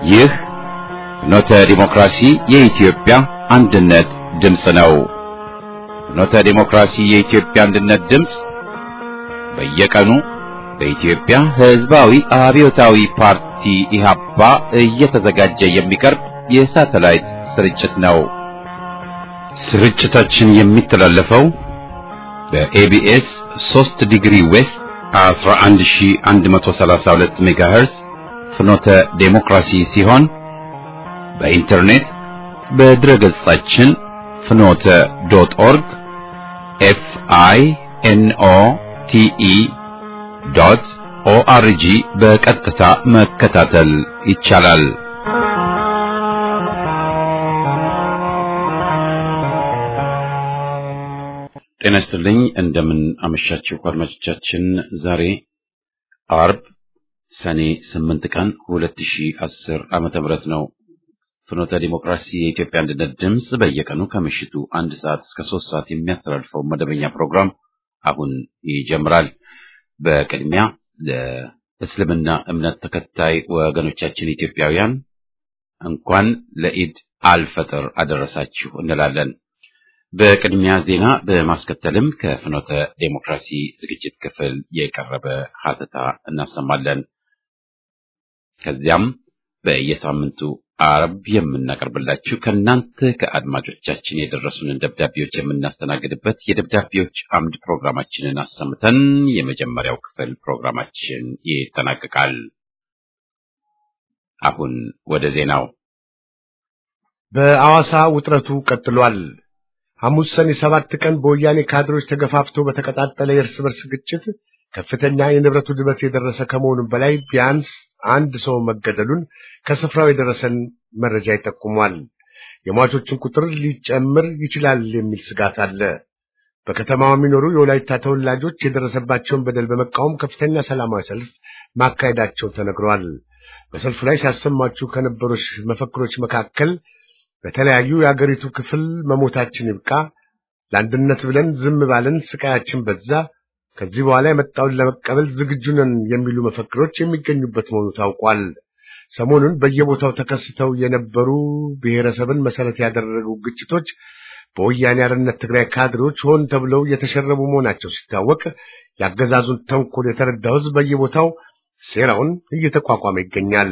ይህ ፍኖተ ዲሞክራሲ የኢትዮጵያ አንድነት ድምፅ ነው። ፍኖተ ዲሞክራሲ የኢትዮጵያ አንድነት ድምፅ በየቀኑ በኢትዮጵያ ሕዝባዊ አብዮታዊ ፓርቲ ኢህአፓ እየተዘጋጀ የሚቀርብ የሳተላይት ስርጭት ነው። ስርጭታችን የሚተላለፈው በኤቢኤስ 3 ዲግሪ ዌስት 11132 ሜጋሄርዝ ፍኖተ ዴሞክራሲ ሲሆን በኢንተርኔት በድረገጻችን ፍኖተ ዶት ኦርግ ኤፍ አይ ኤን ኦ ቲ ኢ ዶት ኦአርጂ በቀጥታ መከታተል ይቻላል። ጤና ይስጥልኝ። እንደምን አመሻችሁ አድማጮቻችን። ዛሬ አርብ ሰኔ ስምንት ቀን ሁለት ሺህ አስር ዓመተ ምህረት ነው። ፍኖተ ዲሞክራሲ የኢትዮጵያ አንድነት ድምፅ በየቀኑ ከምሽቱ አንድ ሰዓት እስከ ሶስት ሰዓት የሚያስተላልፈው መደበኛ ፕሮግራም አሁን ይጀምራል። በቅድሚያ ለእስልምና እምነት ተከታይ ወገኖቻችን ኢትዮጵያውያን እንኳን ለኢድ አልፈጥር አደረሳችሁ እንላለን። በቅድሚያ ዜና በማስከተልም ከፍኖተ ዴሞክራሲ ዝግጅት ክፍል የቀረበ ሀተታ እናሰማለን። ከዚያም በየሳምንቱ አርብ የምናቀርብላችሁ ከእናንተ ከአድማጮቻችን የደረሱንን ደብዳቤዎች የምናስተናግድበት የደብዳቤዎች አምድ ፕሮግራማችንን አሰምተን የመጀመሪያው ክፍል ፕሮግራማችን ይጠናቀቃል። አሁን ወደ ዜናው። በአዋሳ ውጥረቱ ቀጥሏል። ሐሙስ ሰኔ ሰባት ቀን በወያኔ ካድሮች ተገፋፍቶ በተቀጣጠለ የእርስ በርስ ግጭት ከፍተኛ የንብረት ውድመት የደረሰ ከመሆኑም በላይ ቢያንስ አንድ ሰው መገደሉን ከስፍራው የደረሰን መረጃ ይጠቁሟል። የሟቾችን ቁጥር ሊጨምር ይችላል የሚል ስጋት አለ። በከተማዋ የሚኖሩ የወላይታ ተወላጆች የደረሰባቸውን በደል በመቃወም ከፍተኛ ሰላማዊ ሰልፍ ማካሄዳቸው ተነግሯል። በሰልፉ ላይ ሲያሰማችሁ ከነበሩ መፈክሮች መካከል በተለያዩ የአገሪቱ ክፍል መሞታችን ይብቃ፣ ለአንድነት ብለን ዝም ባለን ስቃያችን በዛ፣ ከዚህ በኋላ የመጣውን ለመቀበል ዝግጁ ነን የሚሉ መፈክሮች የሚገኙበት መሆኑ ታውቋል። ሰሞኑን በየቦታው ተከስተው የነበሩ ብሔረሰብን መሰረት ያደረጉ ግጭቶች በወያኔ ሓርነት ትግራይ ካድሬዎች ሆን ተብለው የተሸረቡ መሆናቸው ሲታወቅ የአገዛዙን ተንኮል የተረዳው ሕዝብ በየቦታው ሴራውን እየተቋቋመ ይገኛል።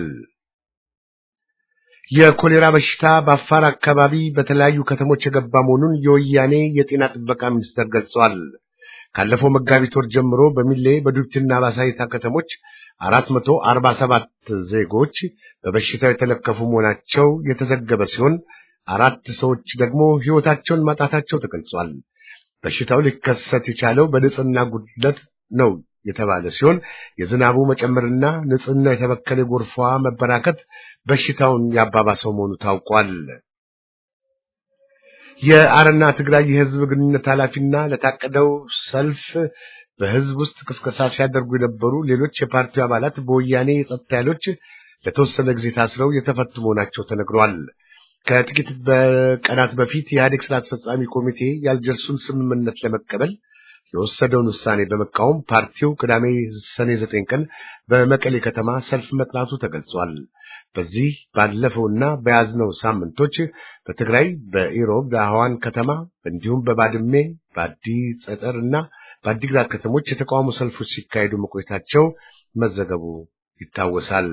የኮሌራ በሽታ በአፋር አካባቢ በተለያዩ ከተሞች የገባ መሆኑን የወያኔ የጤና ጥበቃ ሚኒስቴር ገልጿል። ካለፈው መጋቢት ወር ጀምሮ በሚሌ በዱብትና ባሳይታ ከተሞች አራት መቶ አርባ ሰባት ዜጎች በበሽታው የተለከፉ መሆናቸው የተዘገበ ሲሆን አራት ሰዎች ደግሞ ሕይወታቸውን ማጣታቸው ተገልጿል። በሽታው ሊከሰት የቻለው በንጽህና ጉድለት ነው የተባለ ሲሆን የዝናቡ መጨመርና ንጽህና የተበከለ ጎርፏ መበራከት በሽታውን ያባባሰው መሆኑ ታውቋል። የአረና ትግራይ የህዝብ ግንኙነት ኃላፊና ለታቀደው ሰልፍ በህዝብ ውስጥ ቅስቀሳ ሲያደርጉ የነበሩ ሌሎች የፓርቲው አባላት በወያኔ የጸጥታ ኃይሎች ለተወሰነ ጊዜ ታስረው የተፈቱ መሆናቸው ተነግሯል። ከጥቂት በቀናት በፊት የኢህአዴግ ስራ አስፈጻሚ ኮሚቴ የአልጀርሱን ስምምነት ለመቀበል የወሰደውን ውሳኔ በመቃወም ፓርቲው ቅዳሜ ሰኔ ዘጠኝ ቀን በመቀሌ ከተማ ሰልፍ መጥራቱ ተገልጿል። በዚህ ባለፈውና በያዝነው ሳምንቶች በትግራይ በኢሮብ ዳህዋን ከተማ እንዲሁም በባድሜ በአዲ ጸጠር እና በአዲግራት ከተሞች የተቃውሞ ሰልፎች ሲካሄዱ መቆየታቸው መዘገቡ ይታወሳል።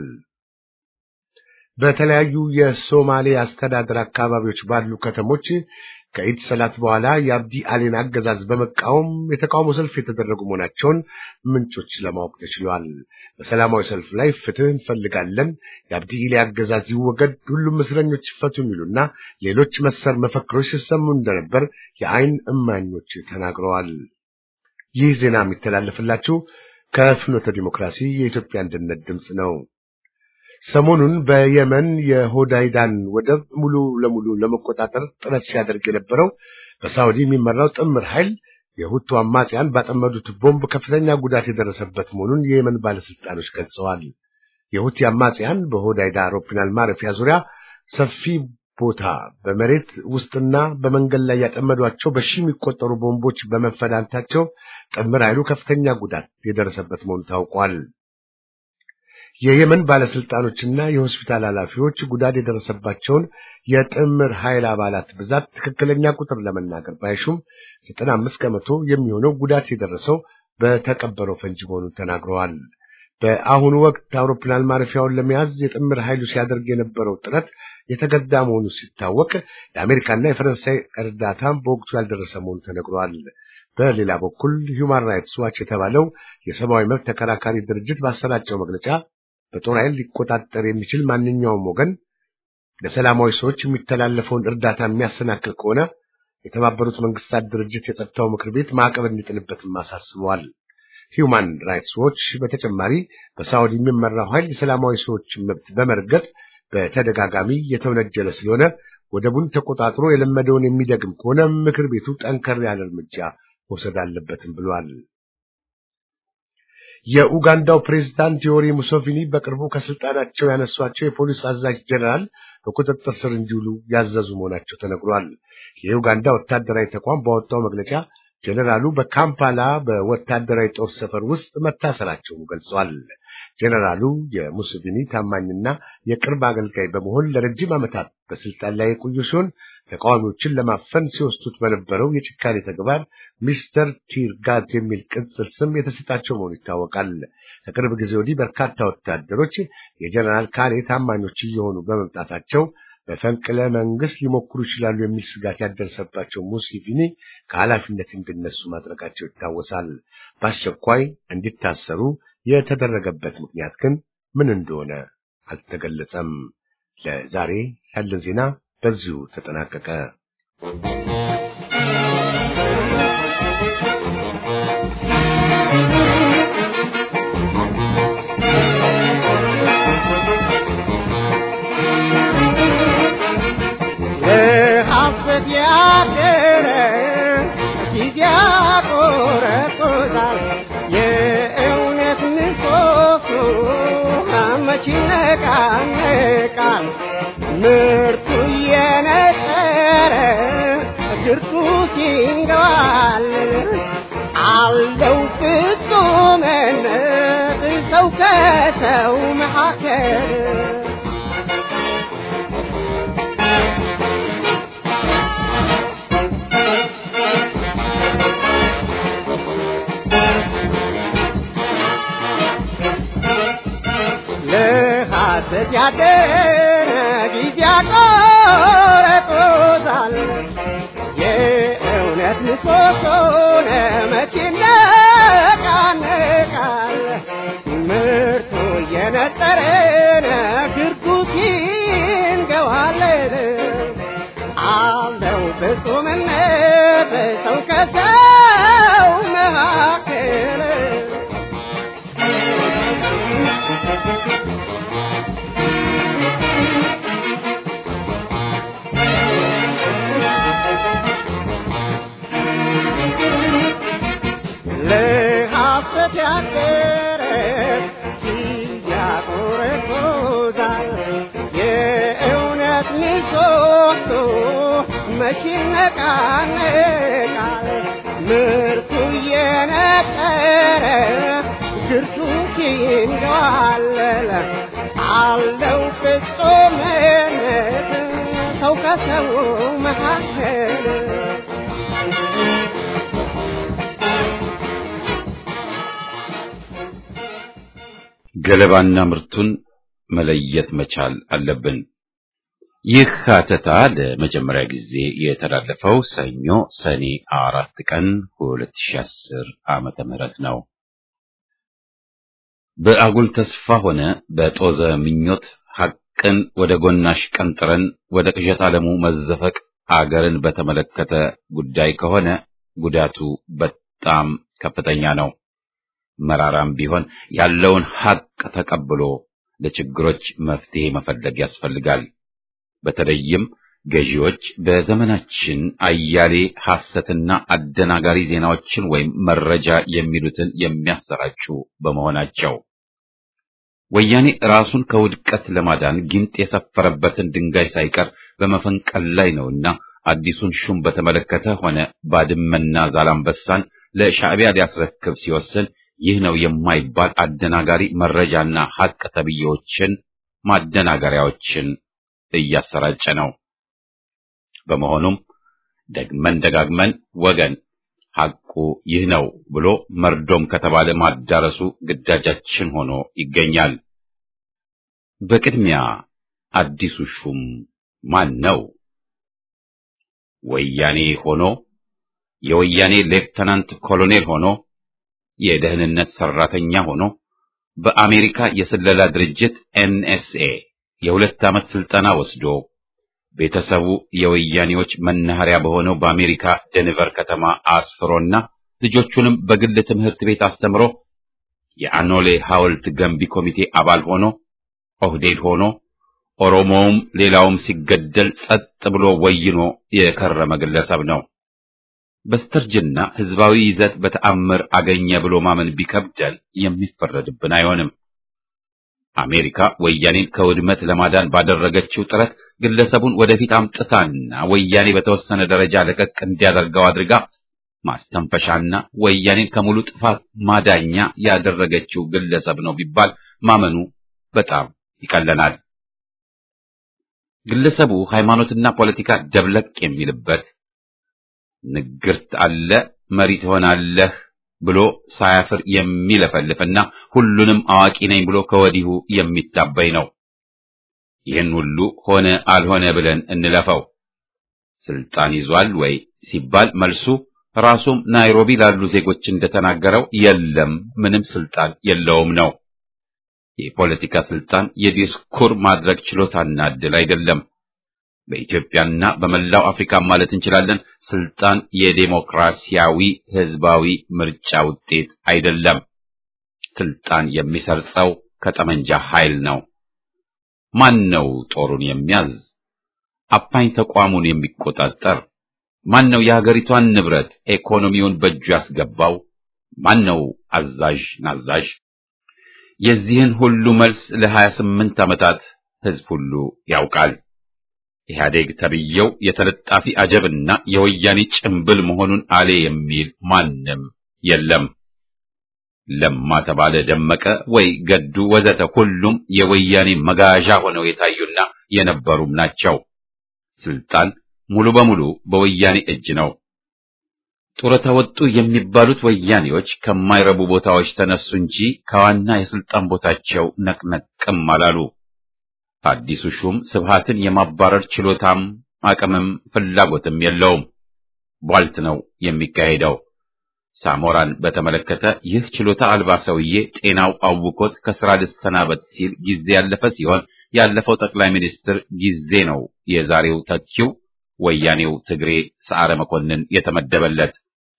በተለያዩ የሶማሌ አስተዳደር አካባቢዎች ባሉ ከተሞች ከኢድ ሰላት በኋላ የአብዲ አሊን አገዛዝ በመቃወም የተቃውሞ ሰልፍ የተደረጉ መሆናቸውን ምንጮች ለማወቅ ተችሏል። በሰላማዊ ሰልፍ ላይ ፍትህ እንፈልጋለን፣ የአብዲ ኢሊ አገዛዝ ይወገድ፣ ሁሉም እስረኞች ይፈቱ የሚሉና ሌሎች መሰል መፈክሮች ሲሰሙ እንደነበር የአይን እማኞች ተናግረዋል። ይህ ዜና የሚተላለፍላችሁ ከፍኖተ ዲሞክራሲ የኢትዮጵያ አንድነት ድምፅ ነው። ሰሞኑን በየመን የሆዳይዳን ወደብ ሙሉ ለሙሉ ለመቆጣጠር ጥረት ሲያደርግ የነበረው በሳውዲ የሚመራው ጥምር ኃይል የሁቱ አማጽያን ባጠመዱት ቦምብ ከፍተኛ ጉዳት የደረሰበት መሆኑን የየመን ባለስልጣኖች ገልጸዋል። የሁቲ አማጽያን በሆዳይዳ አውሮፕላን ማረፊያ ዙሪያ ሰፊ ቦታ በመሬት ውስጥና በመንገድ ላይ ያጠመዷቸው በሺ የሚቆጠሩ ቦምቦች በመፈዳታቸው ጥምር ኃይሉ ከፍተኛ ጉዳት የደረሰበት መሆኑ ታውቋል። የየመን ባለስልጣኖችና የሆስፒታል ኃላፊዎች ጉዳት የደረሰባቸውን የጥምር ኃይል አባላት ብዛት ትክክለኛ ቁጥር ለመናገር ባይሹም ዘጠና አምስት ከመቶ የሚሆነው ጉዳት የደረሰው በተቀበረው ፈንጂ መሆኑን ተናግረዋል። በአሁኑ ወቅት አውሮፕላን ማረፊያውን ለመያዝ የጥምር ኃይሉ ሲያደርግ የነበረው ጥረት የተገዳ መሆኑ ሲታወቅ የአሜሪካና የፈረንሳይ እርዳታም በወቅቱ ያልደረሰ መሆኑ ተነግሯል። በሌላ በኩል ሂውማን ራይትስ ዋች የተባለው የሰብአዊ መብት ተከራካሪ ድርጅት ባሰራጨው መግለጫ በጦር ኃይል ሊቆጣጠር የሚችል ማንኛውም ወገን ለሰላማዊ ሰዎች የሚተላለፈውን እርዳታ የሚያሰናክል ከሆነ የተባበሩት መንግስታት ድርጅት የጸጥታው ምክር ቤት ማዕቀብ እንዲጥልበትም አሳስበዋል። ሂውማን ራይትስ ዎች በተጨማሪ በሳውዲ የሚመራው ኃይል የሰላማዊ ሰዎችን መብት በመርገጥ በተደጋጋሚ የተወነጀለ ስለሆነ ወደቡን ተቆጣጥሮ የለመደውን የሚደግም ከሆነ ምክር ቤቱ ጠንከር ያለ እርምጃ መውሰድ አለበትም ብሏል። የኡጋንዳው ፕሬዝዳንት ዮዌሪ ሙሴቪኒ በቅርቡ ከስልጣናቸው ያነሷቸው የፖሊስ አዛዥ ጀነራል በቁጥጥር ስር እንዲውሉ ያዘዙ መሆናቸው ተነግሯል። የኡጋንዳ ወታደራዊ ተቋም ባወጣው መግለጫ ጀነራሉ በካምፓላ በወታደራዊ ጦር ሰፈር ውስጥ መታሰራቸውን ገልጿል። ጀነራሉ የሙሴቪኒ ታማኝና የቅርብ አገልጋይ በመሆን ለረጅም ዓመታት በስልጣን ላይ የቆዩ ሲሆን ተቃዋሚዎችን ለማፈን ሲወስዱት በነበረው የጭካኔ ተግባር ሚስተር ቲርጋት የሚል ቅጽል ስም የተሰጣቸው መሆኑ ይታወቃል። ከቅርብ ጊዜ ወዲህ በርካታ ወታደሮች የጀነራል ካኔ ታማኞች እየሆኑ በመምጣታቸው በፈንቅለ መንግስት ሊሞክሩ ይችላሉ የሚል ስጋት ያደረሰባቸው ሙሴቪኒ ከኃላፊነት እንዲነሱ ማድረጋቸው ይታወሳል። በአስቸኳይ እንዲታሰሩ የተደረገበት ምክንያት ግን ምን እንደሆነ አልተገለጸም። ለዛሬ ያለን ዜና በዚሁ ተጠናቀቀ። ይነቃነቃል ምርቱ እየነጠረ ግርቱ ሲንገዋል አለው ፍጹምነት ሰው ከሰው መካከል ለሐሰት ያደረ ጊዜ ያቆረጦታል። የእውነት ምሰሶን መቼ ይነቃነቃል። ምርቱ እየነጠረን ግርጉት ይንገዋለን። አለው ፍጹምነት ሰው ከሰው መካከል ለሐሰት ያደረ ያቆረቆዛል። የእውነት ምሰሶ መቼ ይነቃነቃል። ምርቱ እየነጠረ ግርቱ ይንገዋለል። አለው ፍጹምነት ሰው ከሰው መካከል ገለባና ምርቱን መለየት መቻል አለብን። ይህ ሀተታ ለመጀመሪያ ጊዜ የተላለፈው ሰኞ ሰኔ አራት ቀን 2010 ዓመተ ምህረት ነው። በአጉል ተስፋ ሆነ በጦዘ ምኞት ሐቅን ወደ ጎናሽ ቀንጥረን ወደ ቅዠት ዓለሙ መዘፈቅ አገርን በተመለከተ ጉዳይ ከሆነ ጉዳቱ በጣም ከፍተኛ ነው። መራራም ቢሆን ያለውን ሐቅ ተቀብሎ ለችግሮች መፍትሄ መፈለግ ያስፈልጋል። በተለይም ገዢዎች በዘመናችን አያሌ ሐሰትና አደናጋሪ ዜናዎችን ወይም መረጃ የሚሉትን የሚያሰራጩ በመሆናቸው ወያኔ ራሱን ከውድቀት ለማዳን ጊንጥ የሰፈረበትን ድንጋይ ሳይቀር በመፈንቀል ላይ ነውና አዲሱን ሹም በተመለከተ ሆነ ባድመና ዛላምበሳን ለሻዕቢያ ሊያስረክብ ሲወስን ይህ ነው የማይባል አደናጋሪ መረጃና ሐቅ ተብዬዎችን ማደናገሪያዎችን እያሰራጨ ነው። በመሆኑም ደግመን ደጋግመን ወገን ሐቁ ይህ ነው ብሎ መርዶም ከተባለ ማዳረሱ ግዳጃችን ሆኖ ይገኛል። በቅድሚያ አዲሱ ሹም ማን ነው? ወያኔ ሆኖ የወያኔ ሌፍተናንት ኮሎኔል ሆኖ የደህንነት ሰራተኛ ሆኖ በአሜሪካ የስለላ ድርጅት ኤንኤስኤ የሁለት ዓመት ስልጠና ወስዶ ቤተሰቡ የወያኔዎች መናኸሪያ በሆነው በአሜሪካ ደንቨር ከተማ አስፍሮና ልጆቹንም በግል ትምህርት ቤት አስተምሮ የአኖሌ ሐውልት ገንቢ ኮሚቴ አባል ሆኖ ኦህዴድ ሆኖ ኦሮሞውም ሌላውም ሲገደል ጸጥ ብሎ ወይኖ የከረመ ግለሰብ ነው። በስተርጅና ህዝባዊ ይዘት በተአምር አገኘ ብሎ ማመን ቢከብደን የሚፈረድብን አይሆንም። አሜሪካ ወያኔን ከውድመት ለማዳን ባደረገችው ጥረት ግለሰቡን ወደፊት አምጥታና ወያኔ በተወሰነ ደረጃ ለቀቅ እንዲያደርገው አድርጋ ማስተንፈሻና ወያኔን ከሙሉ ጥፋት ማዳኛ ያደረገችው ግለሰብ ነው ቢባል ማመኑ በጣም ይቀለናል። ግለሰቡ ሃይማኖትና ፖለቲካ ደብለቅ የሚልበት ንግርት አለ መሪ ትሆናለህ ብሎ ሳያፍር የሚለፈልፍና ሁሉንም አዋቂ ነኝ ብሎ ከወዲሁ የሚታበይ ነው። ይህን ሁሉ ሆነ አልሆነ ብለን እንለፈው። ስልጣን ይዟል ወይ ሲባል መልሱ ራሱም ናይሮቢ ላሉ ዜጎች እንደተናገረው የለም፣ ምንም ስልጣን የለውም ነው። የፖለቲካ ስልጣን የዲስኩር ማድረግ ችሎታና ዕድል አይደለም። በኢትዮጵያና በመላው አፍሪካ ማለት እንችላለን ስልጣን የዴሞክራሲያዊ ህዝባዊ ምርጫ ውጤት አይደለም። ስልጣን የሚሰርጸው ከጠመንጃ ኃይል ነው። ማን ነው ጦሩን የሚያዝ? አፋኝ ተቋሙን የሚቆጣጠር? ማን ነው የሀገሪቷን ንብረት ኢኮኖሚውን በእጁ ያስገባው? ማን ነው አዛዥ ናዛዥ? የዚህን ሁሉ መልስ ለሀያ ስምንት ዓመታት ህዝብ ሁሉ ያውቃል። ኢህአዴግ ተብዬው የተለጣፊ አጀብና የወያኔ ጭምብል መሆኑን አሌ የሚል ማንም የለም። ለማ ተባለ ደመቀ ወይ ገዱ ወዘተ ሁሉም የወያኔ መጋዣ ሆነው የታዩና የነበሩም ናቸው። ስልጣን ሙሉ በሙሉ በወያኔ እጅ ነው። ጡረታ ወጡ የሚባሉት ወያኔዎች ከማይረቡ ቦታዎች ተነሱ እንጂ ከዋና የስልጣን ቦታቸው ነቅነቅም አላሉ። አዲሱ ሹም ስብሃትን የማባረር ችሎታም አቅምም ፍላጎትም የለውም። ቧልት ነው የሚካሄደው። ሳሞራን በተመለከተ ይህ ችሎታ አልባ ሰውዬ ጤናው አውቆት ከስራ ልሰናበት ሲል ጊዜ ያለፈ ሲሆን ያለፈው ጠቅላይ ሚኒስትር ጊዜ ነው የዛሬው ተኪው ወያኔው ትግሬ ሰዓረ መኮንን የተመደበለት።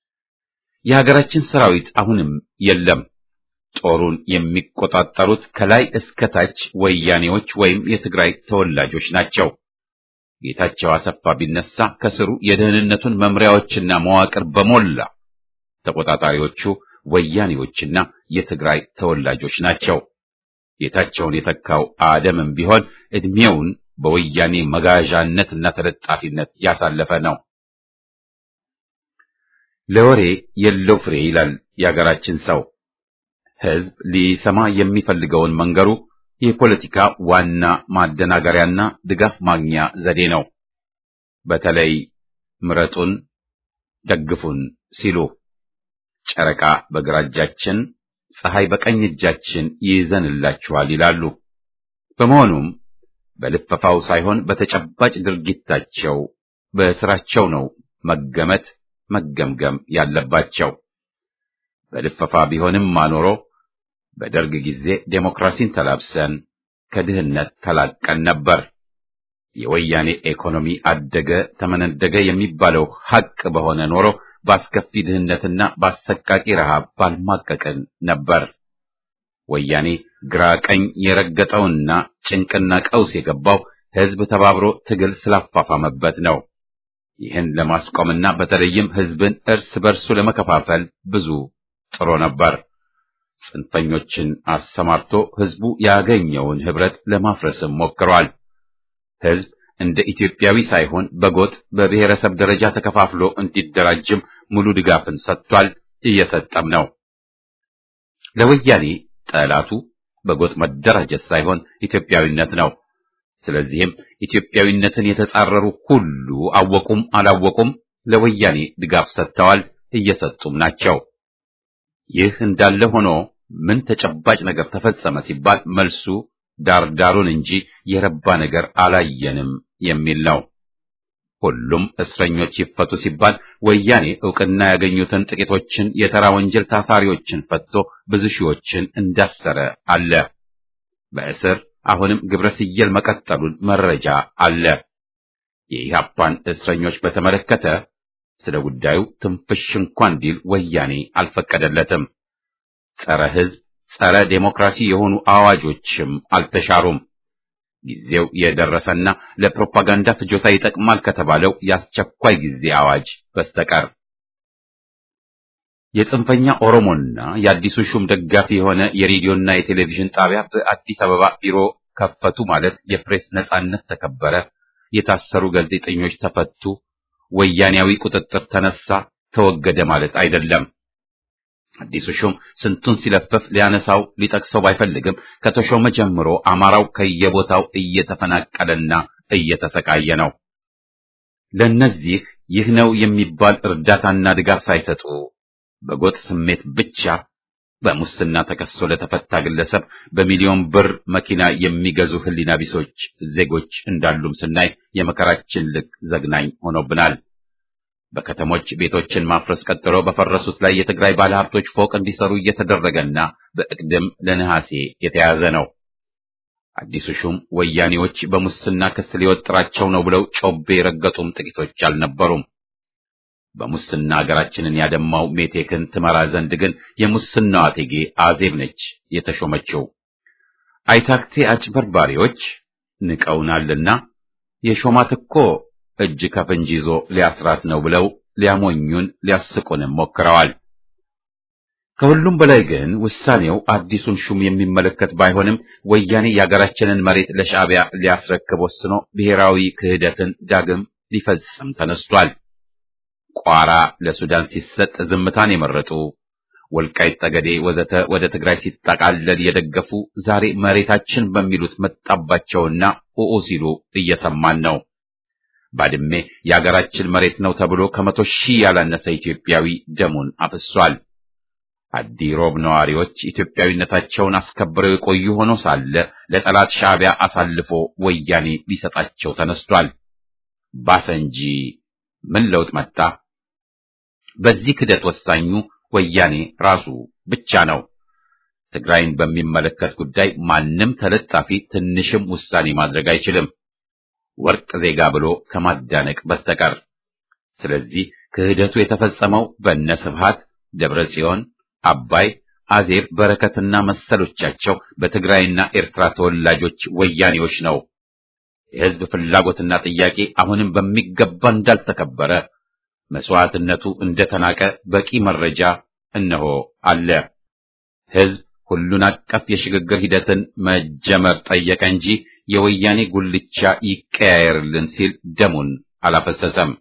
የሀገራችን ሰራዊት አሁንም የለም። ጦሩን የሚቆጣጠሩት ከላይ እስከ ታች ወያኔዎች ወይም የትግራይ ተወላጆች ናቸው። ጌታቸው አሰፋ ቢነሳ ከስሩ የደህንነቱን መምሪያዎችና መዋቅር በሞላ ተቆጣጣሪዎቹ ወያኔዎችና የትግራይ ተወላጆች ናቸው። ጌታቸውን የተካው አደምም ቢሆን እድሜውን በወያኔ መጋዣነትና ተለጣፊነት ያሳለፈ ነው። ለወሬ የለው ፍሬ ይላል የሀገራችን ሰው። ህዝብ ሊሰማ የሚፈልገውን መንገሩ የፖለቲካ ዋና ማደናገሪያና ድጋፍ ማግኛ ዘዴ ነው። በተለይ ምረጡን፣ ደግፉን ሲሉ ጨረቃ በግራ እጃችን፣ ፀሐይ በቀኝ እጃችን ይይዘንላችኋል ይላሉ። በመሆኑም በልፈፋው ሳይሆን በተጨባጭ ድርጊታቸው በስራቸው ነው መገመት መገምገም ያለባቸው። በልፈፋ ቢሆንም ማኖሮ በደርግ ጊዜ ዴሞክራሲን ተላብሰን ከድህነት ተላቀን ነበር። የወያኔ ኢኮኖሚ አደገ ተመነደገ የሚባለው ሐቅ በሆነ ኖሮ በአስከፊ ድህነትና በአሰቃቂ ረሃብ ባልማቀቅን ነበር። ወያኔ ግራ ቀኝ የረገጠውና ጭንቅና ቀውስ የገባው ህዝብ ተባብሮ ትግል ስላፋፋመበት ነው። ይህን ለማስቆምና በተለይም ህዝብን እርስ በርሱ ለመከፋፈል ብዙ ጥሮ ነበር። ጽንፈኞችን አሰማርቶ ህዝቡ ያገኘውን ህብረት ለማፍረስም ሞክሯል። ህዝብ እንደ ኢትዮጵያዊ ሳይሆን በጎጥ በብሔረሰብ ደረጃ ተከፋፍሎ እንዲደራጅም ሙሉ ድጋፍን ሰጥቷል፣ እየሰጠም ነው። ለወያኔ ጠላቱ በጎጥ መደራጀት ሳይሆን ኢትዮጵያዊነት ነው። ስለዚህም ኢትዮጵያዊነትን የተጻረሩ ሁሉ አወቁም አላወቁም ለወያኔ ድጋፍ ሰጥተዋል፣ እየሰጡም ናቸው። ይህ እንዳለ ሆኖ ምን ተጨባጭ ነገር ተፈጸመ ሲባል መልሱ ዳር ዳሩን እንጂ የረባ ነገር አላየንም የሚል ነው። ሁሉም እስረኞች ይፈቱ ሲባል ወያኔ ዕውቅና ያገኙትን ጥቂቶችን የተራ ወንጀል ታሳሪዎችን ፈቶ ብዙ ሺዎችን እንዳሰረ አለ። በእስር አሁንም ግብረ ስየል መቀጠሉን መረጃ አለ። የኢህአፓን እስረኞች በተመለከተ ስለ ጉዳዩ ትንፍሽ እንኳን ዲል ወያኔ አልፈቀደለትም። ጸረ ሕዝብ፣ ጸረ ዴሞክራሲ የሆኑ አዋጆችም አልተሻሩም። ጊዜው የደረሰና ለፕሮፓጋንዳ ፍጆታ ይጠቅማል ከተባለው የአስቸኳይ ጊዜ አዋጅ በስተቀር የጽንፈኛ ኦሮሞና የአዲሱ ሹም ደጋፊ የሆነ የሬዲዮና የቴሌቪዥን ጣቢያ በአዲስ አበባ ቢሮ ከፈቱ ማለት የፕሬስ ነጻነት ተከበረ፣ የታሰሩ ጋዜጠኞች ተፈቱ፣ ወያኔያዊ ቁጥጥር ተነሳ፣ ተወገደ ማለት አይደለም። አዲሱ ሹም ስንቱን ሲለፈፍ ሊያነሳው ሊጠቅሰው ባይፈልግም ከተሾመ ጀምሮ አማራው ከየቦታው እየተፈናቀለና እየተሰቃየ ነው። ለነዚህ ይህ ነው የሚባል እርዳታና ድጋፍ ሳይሰጡ በጎጥ ስሜት ብቻ በሙስና ተከሶ ለተፈታ ግለሰብ በሚሊዮን ብር መኪና የሚገዙ ሕሊና ቢሶች ዜጎች እንዳሉም ስናይ የመከራችን ልክ ዘግናኝ ሆኖብናል። በከተሞች ቤቶችን ማፍረስ ቀጥሎ በፈረሱት ላይ የትግራይ ባለሀብቶች ፎቅ እንዲሰሩ እየተደረገና በእቅድም ለነሐሴ የተያዘ ነው። አዲሱ ሹም ወያኔዎች በሙስና ክስ ሊወጥራቸው ነው ብለው ጮቤ የረገጡም ጥቂቶች አልነበሩም። በሙስና ሀገራችንን ያደማው ሜቴክን ትመራ ዘንድ ግን የሙስናዋ እቴጌ አዜብ ነች የተሾመችው። አይታክቴ አጭበርባሪዎች ንቀውናልና የሾማት እኮ እጅ ከፍንጅ ይዞ ሊያስራት ነው ብለው ሊያሞኙን ሊያስቁንም ሞክረዋል። ከሁሉም በላይ ግን ውሳኔው አዲሱን ሹም የሚመለከት ባይሆንም ወያኔ የሀገራችንን መሬት ለሻዕቢያ ሊያስረክብ ወስኖ ብሔራዊ ክህደትን ዳግም ሊፈጽም ተነስቷል። ቋራ ለሱዳን ሲሰጥ ዝምታን የመረጡ ወልቃይት ጠገዴ ወዘተ ወደ ትግራይ ሲጠቃለል የደገፉ ዛሬ መሬታችን በሚሉት መጣባቸውና ኡኡ ሲሉ እየሰማን ነው። ባድሜ የአገራችን መሬት ነው ተብሎ ከመቶ ሺህ ያላነሰ ኢትዮጵያዊ ደሙን አፍሷል። አዲ ሮብ ነዋሪዎች ኢትዮጵያዊነታቸውን አስከብረው የቆዩ ሆኖ ሳለ ለጠላት ሻዕቢያ አሳልፎ ወያኔ ሊሰጣቸው ተነስቷል። ባሰ እንጂ ምን ለውጥ መጣ? በዚህ ክደት ወሳኙ ወያኔ ራሱ ብቻ ነው። ትግራይን በሚመለከት ጉዳይ ማንም ተለጣፊ ትንሽም ውሳኔ ማድረግ አይችልም፣ ወርቅ ዜጋ ብሎ ከማዳነቅ በስተቀር። ስለዚህ ክህደቱ የተፈጸመው በእነ ስብሃት ደብረ ጽዮን፣ አባይ፣ አዜብ፣ በረከትና መሰሎቻቸው በትግራይና ኤርትራ ተወላጆች ወያኔዎች ነው። የሕዝብ ፍላጎትና ጥያቄ አሁንም በሚገባ እንዳልተከበረ መስዋዕትነቱ እንደተናቀ በቂ መረጃ እነሆ አለ። ሕዝብ ሁሉን አቀፍ የሽግግር ሂደትን መጀመር ጠየቀ እንጂ የወያኔ ጉልቻ ይቀያየርልን ሲል ደሙን አላፈሰሰም።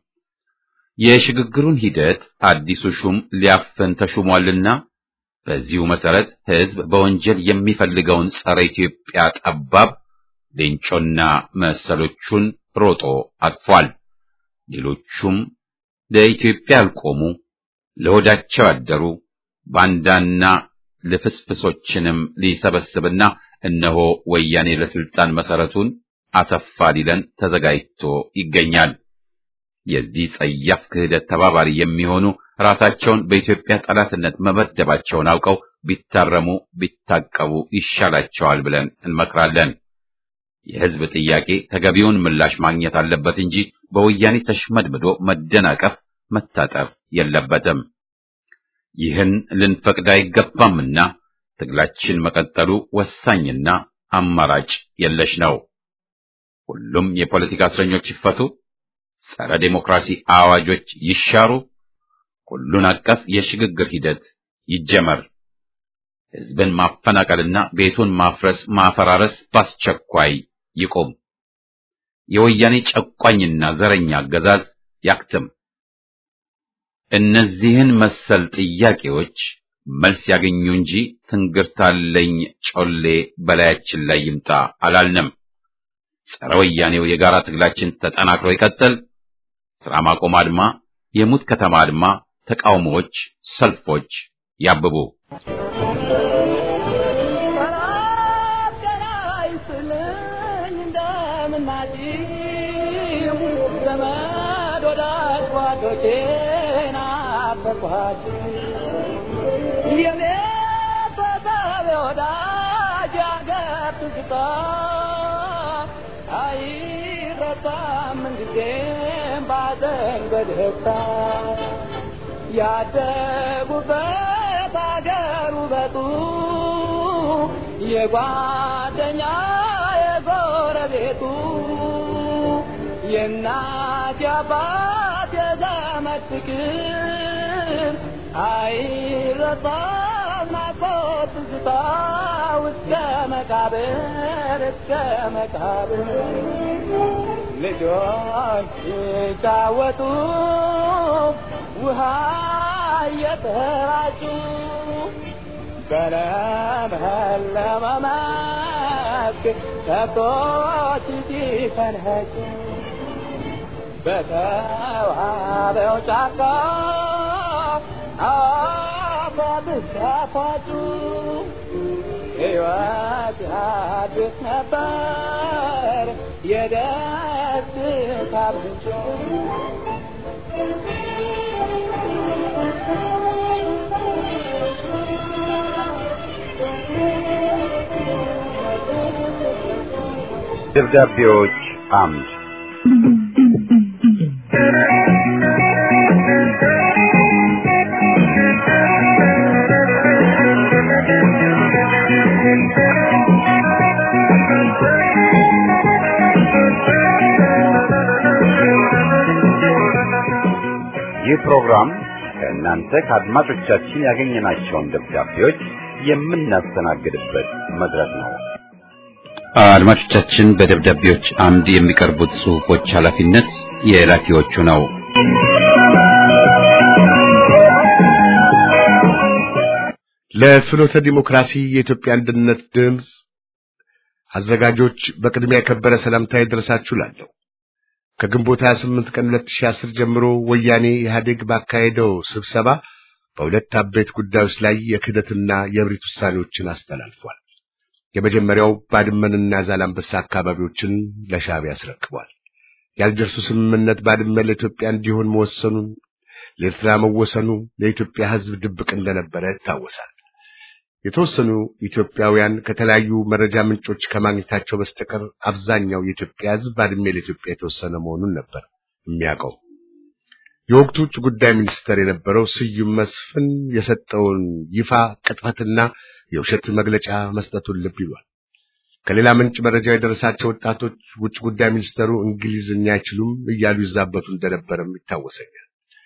የሽግግሩን ሂደት አዲሱ ሹም ሊያፍን ተሹሟልና በዚሁ መሰረት ሕዝብ በወንጀል የሚፈልገውን ጸረ ኢትዮጵያ ጠባብ ሌንጮና መሰሎቹን ሮጦ አቅፏል። ሌሎቹም ለኢትዮጵያ ያልቆሙ ለሆዳቸው ያደሩ ባንዳና ልፍስፍሶችንም ሊሰበስብና እነሆ ወያኔ ለስልጣን መሰረቱን አሰፋ ሊለን ተዘጋጅቶ ይገኛል። የዚህ ጸያፍ ክህደት ተባባሪ የሚሆኑ ራሳቸውን በኢትዮጵያ ጠላትነት መመደባቸውን አውቀው ቢታረሙ ቢታቀቡ ይሻላቸዋል ብለን እንመክራለን። የሕዝብ ጥያቄ ተገቢውን ምላሽ ማግኘት አለበት እንጂ በወያኔ ተሽመድምዶ መደናቀፍ መታጠፍ የለበትም። ይህን ልንፈቅድ አይገባምና ትግላችን መቀጠሉ ወሳኝና አማራጭ የለሽ ነው። ሁሉም የፖለቲካ እስረኞች ይፈቱ፣ ጸረ ዴሞክራሲ አዋጆች ይሻሩ፣ ሁሉን አቀፍ የሽግግር ሂደት ይጀመር። ሕዝብን ማፈናቀልና ቤቱን ማፍረስ ማፈራረስ በአስቸኳይ ይቁም። የወያኔ ጨቋኝና ዘረኛ አገዛዝ ያክትም። እነዚህን መሰል ጥያቄዎች መልስ ያገኙ እንጂ ትንግርታለኝ ጮሌ በላያችን ላይ ይምጣ አላልንም። ጸረ ወያኔው የጋራ ትግላችን ተጠናክሮ ይቀጥል። ስራ ማቆም አድማ፣ የሙት ከተማ አድማ፣ ተቃውሞዎች፣ ሰልፎች ያብቡ። ያደጉበት አገር ውበቱ የጓደኛ የጎረቤቱ የእናት የአባት የዘመድ ፍቅር አይረሳም ናፍቆት ትዝታ እስከ መቃብር እስከ መቃብር ልጆች ሲጫወቱ ውሃ እየተራጩ በለመለመ መስክ ከብቶች ሲፈንኸጩ በተዋበው ጫካ አፏብስ ያፏጩ ሕይወት አዲስ ነበር የደስታ ምንጭ ደብዳቤዎች አምድ ይህ ፕሮግራም ከእናንተ ከአድማጮቻችን ያገኘናቸውን ደብዳቤዎች የምናስተናግድበት መድረክ ነው። አድማጮቻችን በደብዳቤዎች አምድ የሚቀርቡት ጽሑፎች ኃላፊነት የላኪዎቹ ነው። ለፍኖተ ዲሞክራሲ የኢትዮጵያ አንድነት ድምፅ አዘጋጆች በቅድሚያ የከበረ ሰላምታ ይድረሳችሁ እላለሁ። ከግንቦት 28 ቀን 2010 ጀምሮ ወያኔ ኢህአዴግ ባካሄደው ስብሰባ በሁለት አበይት ጉዳዮች ላይ የክህደትና የእብሪት ውሳኔዎችን አስተላልፏል። የመጀመሪያው ባድመንና ዛላምበሳ አካባቢዎችን ለሻዕቢያ አስረክቧል። የአልጀርሱ ስምምነት ባድመ ለኢትዮጵያ እንዲሆን መወሰኑን ለኤርትራ መወሰኑ ለኢትዮጵያ ሕዝብ ድብቅ እንደነበረ ይታወሳል። የተወሰኑ ኢትዮጵያውያን ከተለያዩ መረጃ ምንጮች ከማግኘታቸው በስተቀር አብዛኛው የኢትዮጵያ ሕዝብ ባድሜ ለኢትዮጵያ የተወሰነ መሆኑን ነበር የሚያውቀው። የወቅቱ ውጭ ጉዳይ ሚኒስተር የነበረው ስዩም መስፍን የሰጠውን ይፋ ቅጥፈትና የውሸት መግለጫ መስጠቱን ልብ ይሏል። ከሌላ ምንጭ መረጃ የደረሳቸው ወጣቶች ውጭ ጉዳይ ሚኒስተሩ እንግሊዝኛ አይችሉም እያሉ ይዛበቱ እንደነበረም ይታወሰኛል።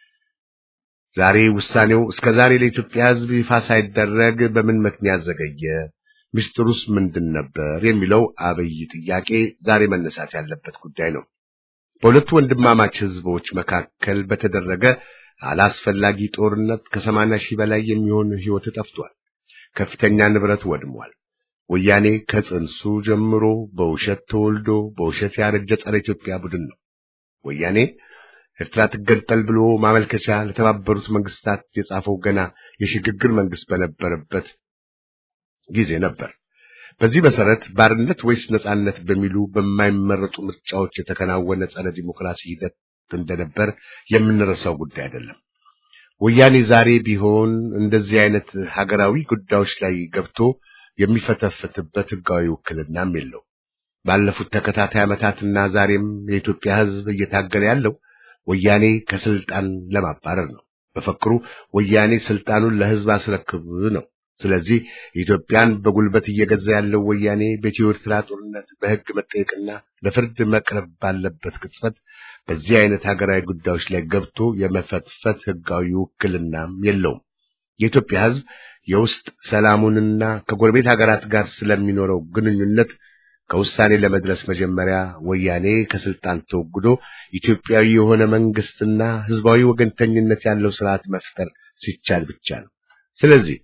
ዛሬ ውሳኔው እስከ ዛሬ ለኢትዮጵያ ሕዝብ ይፋ ሳይደረግ በምን ምክንያት ዘገየ? ምስጢሩስ ምንድን ነበር? የሚለው አብይ ጥያቄ ዛሬ መነሳት ያለበት ጉዳይ ነው። በሁለቱ ወንድማማች ሕዝቦች መካከል በተደረገ አላስፈላጊ ጦርነት ከሰማንያ ሺህ በላይ የሚሆን ሕይወት ጠፍቷል። ከፍተኛ ንብረት ወድሟል። ወያኔ ከጽንሱ ጀምሮ በውሸት ተወልዶ በውሸት ያረጀ ጸረ ኢትዮጵያ ቡድን ነው። ወያኔ ኤርትራ ትገንጠል ብሎ ማመልከቻ ለተባበሩት መንግስታት የጻፈው ገና የሽግግር መንግስት በነበረበት ጊዜ ነበር። በዚህ መሰረት ባርነት ወይስ ነጻነት በሚሉ በማይመረጡ ምርጫዎች የተከናወነ ጸረ ዲሞክራሲ ሂደት እንደነበር የምንረሳው ጉዳይ አይደለም። ወያኔ ዛሬ ቢሆን እንደዚህ አይነት ሀገራዊ ጉዳዮች ላይ ገብቶ የሚፈተፍትበት ህጋዊ ውክልናም የለው። ባለፉት ተከታታይ ዓመታትና ዛሬም የኢትዮጵያ ሕዝብ እየታገለ ያለው ወያኔ ከስልጣን ለማባረር ነው። በፈክሩ ወያኔ ስልጣኑን ለህዝብ አስረክብ ነው። ስለዚህ ኢትዮጵያን በጉልበት እየገዛ ያለው ወያኔ በኢትዮ ኤርትራ ጦርነት በህግ መጠየቅና ለፍርድ መቅረብ ባለበት ቅጽበት በዚህ አይነት ሀገራዊ ጉዳዮች ላይ ገብቶ የመፈትፈት ህጋዊ ውክልናም የለውም። የኢትዮጵያ ህዝብ የውስጥ ሰላሙንና ከጎረቤት ሀገራት ጋር ስለሚኖረው ግንኙነት ከውሳኔ ለመድረስ መጀመሪያ ወያኔ ከስልጣን ተወግዶ ኢትዮጵያዊ የሆነ መንግስትና ህዝባዊ ወገንተኝነት ያለው ስርዓት መፍጠር ሲቻል ብቻ ነው። ስለዚህ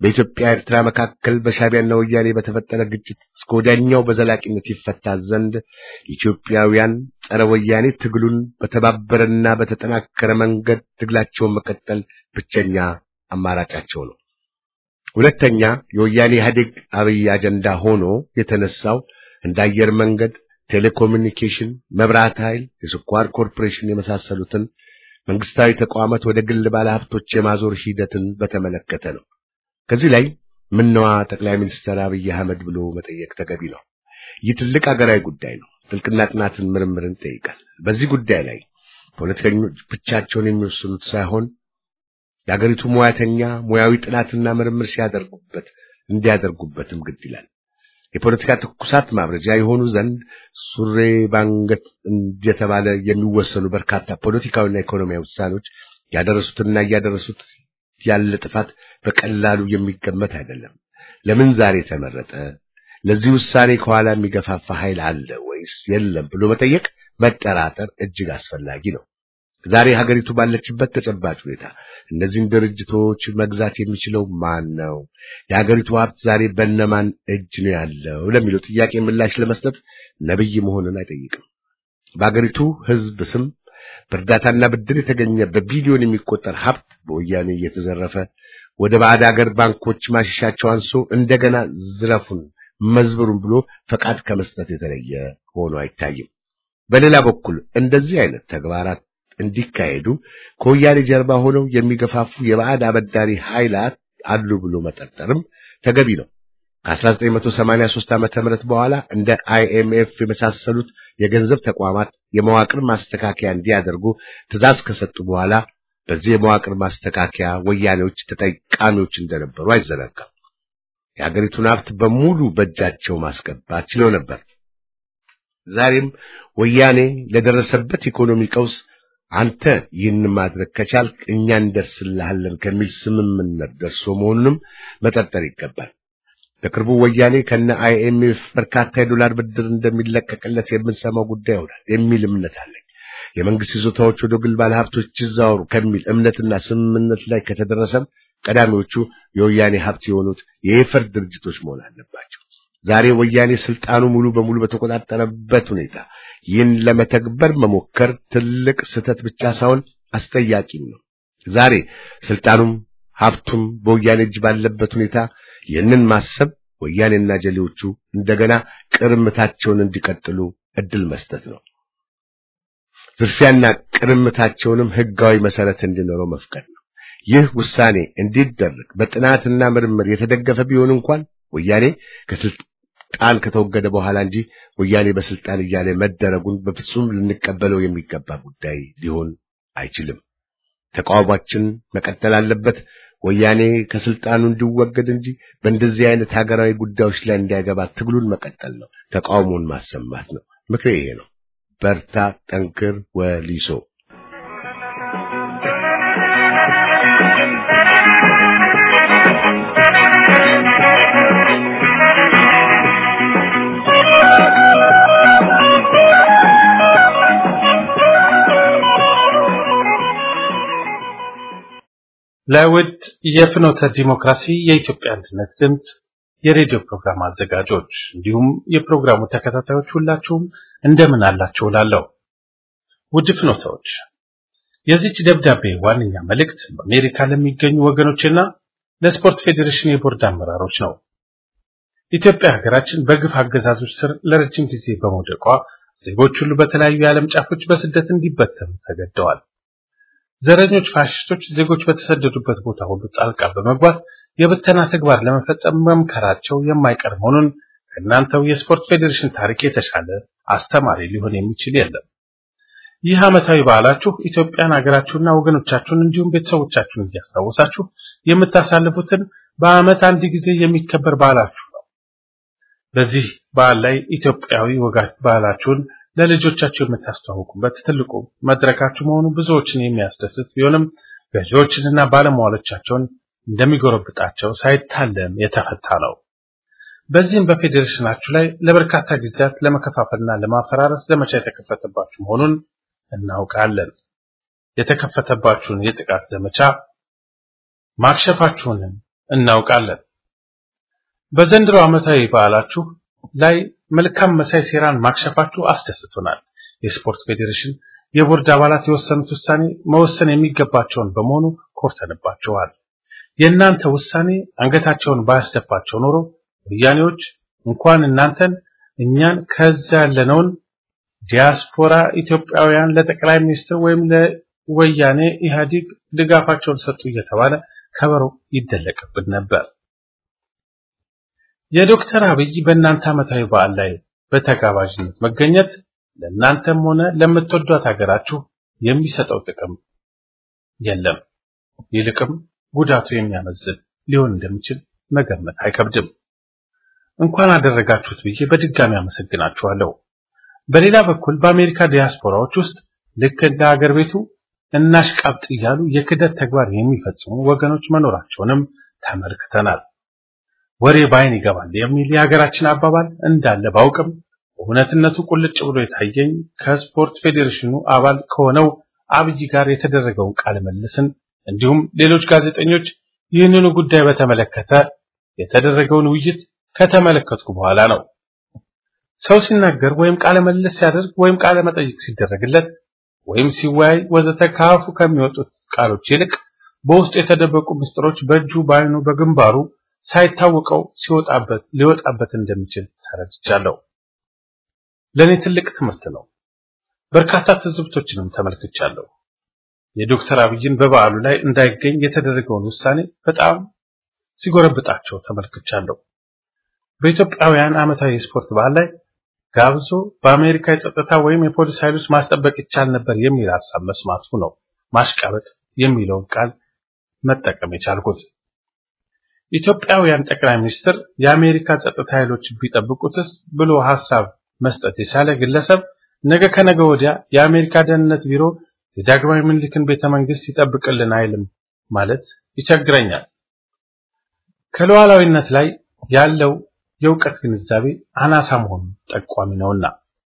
በኢትዮጵያ ኤርትራ መካከል በሻዕቢያና ወያኔ በተፈጠረ ግጭት እስከ ወዲያኛው በዘላቂነት ይፈታ ዘንድ ኢትዮጵያውያን ጸረ ወያኔ ትግሉን በተባበረና በተጠናከረ መንገድ ትግላቸውን መቀጠል ብቸኛ አማራጫቸው ነው። ሁለተኛ የወያኔ ኢህአዴግ አብይ አጀንዳ ሆኖ የተነሳው እንደ አየር መንገድ፣ ቴሌኮሙኒኬሽን፣ መብራት ኃይል፣ የስኳር ኮርፖሬሽን የመሳሰሉትን መንግስታዊ ተቋማት ወደ ግል ባለሀብቶች የማዞር ሂደትን በተመለከተ ነው። ከዚህ ላይ ምነዋ ጠቅላይ ሚኒስትር አብይ አህመድ ብሎ መጠየቅ ተገቢ ነው። ይህ ትልቅ ሀገራዊ ጉዳይ ነው። ጥልቅና ጥናትን ምርምርን ይጠይቃል። በዚህ ጉዳይ ላይ ፖለቲከኞች ብቻቸውን የሚወስኑት ሳይሆን የሀገሪቱ ሙያተኛ ሙያዊ ጥናትና ምርምር ሲያደርጉበት እንዲያደርጉበትም ግድ ይላል። የፖለቲካ ትኩሳት ማብረጃ የሆኑ ዘንድ ሱሬ ባንገት እየተባለ የሚወሰኑ በርካታ ፖለቲካዊና ኢኮኖሚያዊ ውሳኔዎች ያደረሱትና እያደረሱት ያለ ጥፋት በቀላሉ የሚገመት አይደለም። ለምን ዛሬ ተመረጠ? ለዚህ ውሳኔ ከኋላ የሚገፋፋ ኃይል አለ ወይስ የለም ብሎ መጠየቅ፣ መጠራጠር እጅግ አስፈላጊ ነው። ዛሬ ሀገሪቱ ባለችበት ተጨባጭ ሁኔታ እነዚህን ድርጅቶች መግዛት የሚችለው ማን ነው? የሀገሪቱ ሀብት ዛሬ በነማን እጅ ነው ያለው ለሚለው ጥያቄ ምላሽ ለመስጠት ነብይ መሆንን አይጠይቅም። በሀገሪቱ ሕዝብ ስም በእርዳታና ብድር የተገኘ በቢሊዮን የሚቆጠር ሀብት በወያኔ እየተዘረፈ ወደ ባዕድ ሀገር ባንኮች ማሸሻቸው አንሶ እንደገና ዝረፉን መዝብሩን ብሎ ፈቃድ ከመስጠት የተለየ ሆኖ አይታይም። በሌላ በኩል እንደዚህ አይነት ተግባራት እንዲካሄዱ ከወያኔ ጀርባ ሆነው የሚገፋፉ የባዕድ አበዳሪ ኃይላት አሉ ብሎ መጠርጠርም ተገቢ ነው። ከ1983 ዓመተ ምህረት በኋላ እንደ አይኤምኤፍ የመሳሰሉት የገንዘብ ተቋማት የመዋቅር ማስተካከያ እንዲያደርጉ ትዕዛዝ ከሰጡ በኋላ በዚህ የመዋቅር ማስተካከያ ወያኔዎች ተጠቃሚዎች እንደነበሩ አይዘነጋም። የሀገሪቱን ሀብት በሙሉ በእጃቸው ማስገባት ችለው ነበር። ዛሬም ወያኔ ለደረሰበት ኢኮኖሚ ቀውስ አንተ ይህን ማድረግ ከቻልክ እኛ እንደርስልሃለን ከሚል ስምምነት ደርሶ መሆኑንም መጠርጠር ይገባል። በቅርቡ ወያኔ ከነ አይኤምኤፍ በርካታ የዶላር ብድር እንደሚለቀቅለት የምንሰማው ጉዳይ ይሆናል የሚል እምነት አለኝ። የመንግስት ይዞታዎች ወደ ግል ባለሀብቶች ይዛወሩ ከሚል እምነትና ስምምነት ላይ ከተደረሰም ቀዳሚዎቹ የወያኔ ሀብት የሆኑት የኤፈርት ድርጅቶች መሆን አለባቸው። ዛሬ ወያኔ ስልጣኑ ሙሉ በሙሉ በተቆጣጠረበት ሁኔታ ይህን ለመተግበር መሞከር ትልቅ ስህተት ብቻ ሳይሆን አስጠያቂም ነው። ዛሬ ስልጣኑም ሀብቱም በወያኔ እጅ ባለበት ሁኔታ ይህንን ማሰብ ወያኔና ጀሌዎቹ እንደገና ቅርምታቸውን እንዲቀጥሉ እድል መስጠት ነው። ዝርፊያና ቅርምታቸውንም ህጋዊ መሰረት እንዲኖረው መፍቀድ ነው። ይህ ውሳኔ እንዲደረግ በጥናትና ምርምር የተደገፈ ቢሆን እንኳን ወያኔ ከስልጣን ከተወገደ በኋላ እንጂ ወያኔ በስልጣን እያለ መደረጉን በፍጹም ልንቀበለው የሚገባ ጉዳይ ሊሆን አይችልም። ተቃውሟችን መቀጠል አለበት። ወያኔ ከስልጣኑ እንዲወገድ እንጂ በእንደዚህ አይነት ሀገራዊ ጉዳዮች ላይ እንዳይገባ ትግሉን መቀጠል ነው። ተቃውሞን ማሰማት ነው። ምክሬ ይሄ ነው። በርታ፣ ጠንክር፣ ወሊሶ ለውድ የፍኖተ ዲሞክራሲ የኢትዮጵያ አንድነት ድምፅ የሬዲዮ ፕሮግራም አዘጋጆች እንዲሁም የፕሮግራሙ ተከታታዮች ሁላችሁም እንደምን አላችሁ እላለሁ። ውድ ፍኖተዎች፣ የዚች ደብዳቤ ዋነኛ መልእክት በአሜሪካ ለሚገኙ ወገኖችና ለስፖርት ፌዴሬሽን የቦርድ አመራሮች ነው። ኢትዮጵያ ሀገራችን በግፍ አገዛዞች ስር ለረጅም ጊዜ በመውደቋ ዜጎች ሁሉ በተለያዩ የዓለም ጫፎች በስደት እንዲበተኑ ተገደዋል። ዘረኞች ፋሽስቶች ዜጎች በተሰደዱበት ቦታ ሁሉ ጣልቃ በመግባት የብተና ተግባር ለመፈጸም መምከራቸው የማይቀር መሆኑን ከእናንተው የስፖርት ፌዴሬሽን ታሪክ የተሻለ አስተማሪ ሊሆን የሚችል የለም። ይህ ዓመታዊ በዓላችሁ ኢትዮጵያን ሀገራችሁና ወገኖቻችሁን እንዲሁም ቤተሰቦቻችሁን እያስታወሳችሁ የምታሳልፉትን በዓመት አንድ ጊዜ የሚከበር በዓላችሁ ነው። በዚህ በዓል ላይ ኢትዮጵያዊ ወጋት ባህላችሁን ለልጆቻችሁ የምታስተዋውቁበት ትልቁ መድረካችሁ መሆኑ ብዙዎችን የሚያስደስት ቢሆንም ገዢዎችንና ባለሟሎቻቸውን እንደሚጎረብጣቸው ሳይታለም የተፈታ ነው። በዚህም በፌዴሬሽናችሁ ላይ ለበርካታ ጊዜያት ለመከፋፈልና ለማፈራረስ ዘመቻ የተከፈተባችሁ መሆኑን እናውቃለን። የተከፈተባችሁን የጥቃት ዘመቻ ማክሸፋችሁንም እናውቃለን። በዘንድሮ ዓመታዊ በዓላችሁ ላይ መልካም መሳይ ሴራን ማክሸፋችሁ አስደስቶናል። የስፖርት ፌዴሬሽን የቦርድ አባላት የወሰኑት ውሳኔ መወሰን የሚገባቸውን በመሆኑ ኮርተንባቸዋል። የእናንተ ውሳኔ አንገታቸውን ባያስደፋቸው ኖሮ ወያኔዎች እንኳን እናንተን እኛን ከዛ ያለነውን ዲያስፖራ ኢትዮጵያውያን ለጠቅላይ ሚኒስትር ወይም ለወያኔ ኢህአዴግ ድጋፋቸውን ሰጡ እየተባለ ከበሮ ይደለቅብን ነበር። የዶክተር አብይ በእናንተ ዓመታዊ በዓል ላይ በተጋባዥነት መገኘት ለእናንተም ሆነ ለምትወዷት ሀገራችሁ የሚሰጠው ጥቅም የለም። ይልቅም ጉዳቱ የሚያመዝን ሊሆን እንደሚችል መገመት አይከብድም። እንኳን አደረጋችሁት ብዬ በድጋሚ አመሰግናችኋለሁ። በሌላ በኩል በአሜሪካ ዲያስፖራዎች ውስጥ ልክ እንደ ሀገር ቤቱ እናሽቃብጥ እያሉ የክደት ተግባር የሚፈጽሙ ወገኖች መኖራቸውንም ተመልክተናል። ወሬ ባይን ይገባል የሚል የሀገራችን አባባል እንዳለ ባውቅም እውነትነቱ ቁልጭ ብሎ የታየኝ ከስፖርት ፌዴሬሽኑ አባል ከሆነው አብይ ጋር የተደረገውን ቃለ መልስን እንዲሁም ሌሎች ጋዜጠኞች ይህንኑ ጉዳይ በተመለከተ የተደረገውን ውይይት ከተመለከትኩ በኋላ ነው። ሰው ሲናገር ወይም ቃለ መልስ ሲያደርግ ወይም ቃለ መጠይቅ ሲደረግለት ወይም ሲወያይ ወዘተ ከአፉ ከሚወጡት ቃሎች ይልቅ በውስጡ የተደበቁ ምስጢሮች በእጁ በአይኑ በግንባሩ ሳይታወቀው ሲወጣበት ሊወጣበት እንደሚችል ተረድቻለሁ። ለኔ ትልቅ ትምህርት ነው። በርካታ ትዝብቶችንም ተመልክቻለሁ። የዶክተር አብይን በበዓሉ ላይ እንዳይገኝ የተደረገውን ውሳኔ በጣም ሲጎረብጣቸው ተመልክቻለሁ። በኢትዮጵያውያን ዓመታዊ የስፖርት በዓል ላይ ጋብዞ በአሜሪካ የጸጥታ ወይም የፖሊስ ኃይሎች ማስጠበቅ ይቻል ነበር የሚል ሐሳብ መስማቱ ነው ማሽቃበጥ የሚለውን ቃል መጠቀም የቻልኩት። ኢትዮጵያውያን ጠቅላይ ሚኒስትር የአሜሪካ ጸጥታ ኃይሎች ቢጠብቁትስ ብሎ ሐሳብ መስጠት የቻለ ግለሰብ ነገ ከነገ ወዲያ የአሜሪካ ደህንነት ቢሮ የዳግማዊ ምኒልክን ቤተ መንግስት ይጠብቅልን አይልም ማለት ይቸግረኛል። ከሉዓላዊነት ላይ ያለው የእውቀት ግንዛቤ አናሳ መሆኑን ጠቋሚ ነውና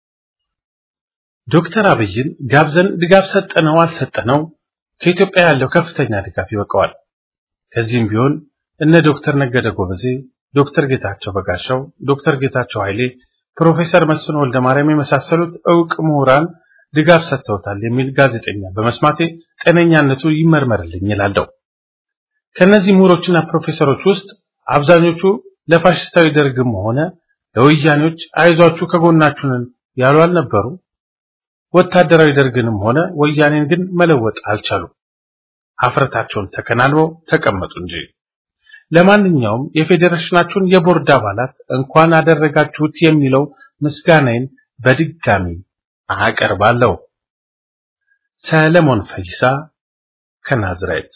ዶክተር አብይን ጋብዘን ድጋፍ ሰጠነው አልሰጠነው ከኢትዮጵያ ያለው ከፍተኛ ድጋፍ ይበቃዋል። ከዚህም ቢሆን እነ ዶክተር ነገደ ጎበዜ፣ ዶክተር ጌታቸው በጋሻው፣ ዶክተር ጌታቸው ኃይሌ፣ ፕሮፌሰር መስፍን ወልደ ማርያም የመሳሰሉት እውቅ ምሁራን ድጋፍ ሰጥተውታል የሚል ጋዜጠኛ በመስማቴ ጤነኛነቱ ይመርመርልኝ ይላለሁ። ከነዚህ ምሁሮችና ፕሮፌሰሮች ውስጥ አብዛኞቹ ለፋሽስታዊ ደርግም ሆነ ለወያኔዎች አይዟችሁ ከጎናችሁ ነን ያሉ አልነበሩ። ወታደራዊ ደርግንም ሆነ ወያኔን ግን መለወጥ አልቻሉም። ሀፍረታቸውን ተከናንበው ተቀመጡ እንጂ። ለማንኛውም የፌዴሬሽናችሁን የቦርድ አባላት እንኳን አደረጋችሁት የሚለው ምስጋናዬን በድጋሚ አቀርባለሁ። ሰለሞን ፈይሳ ከናዝሬት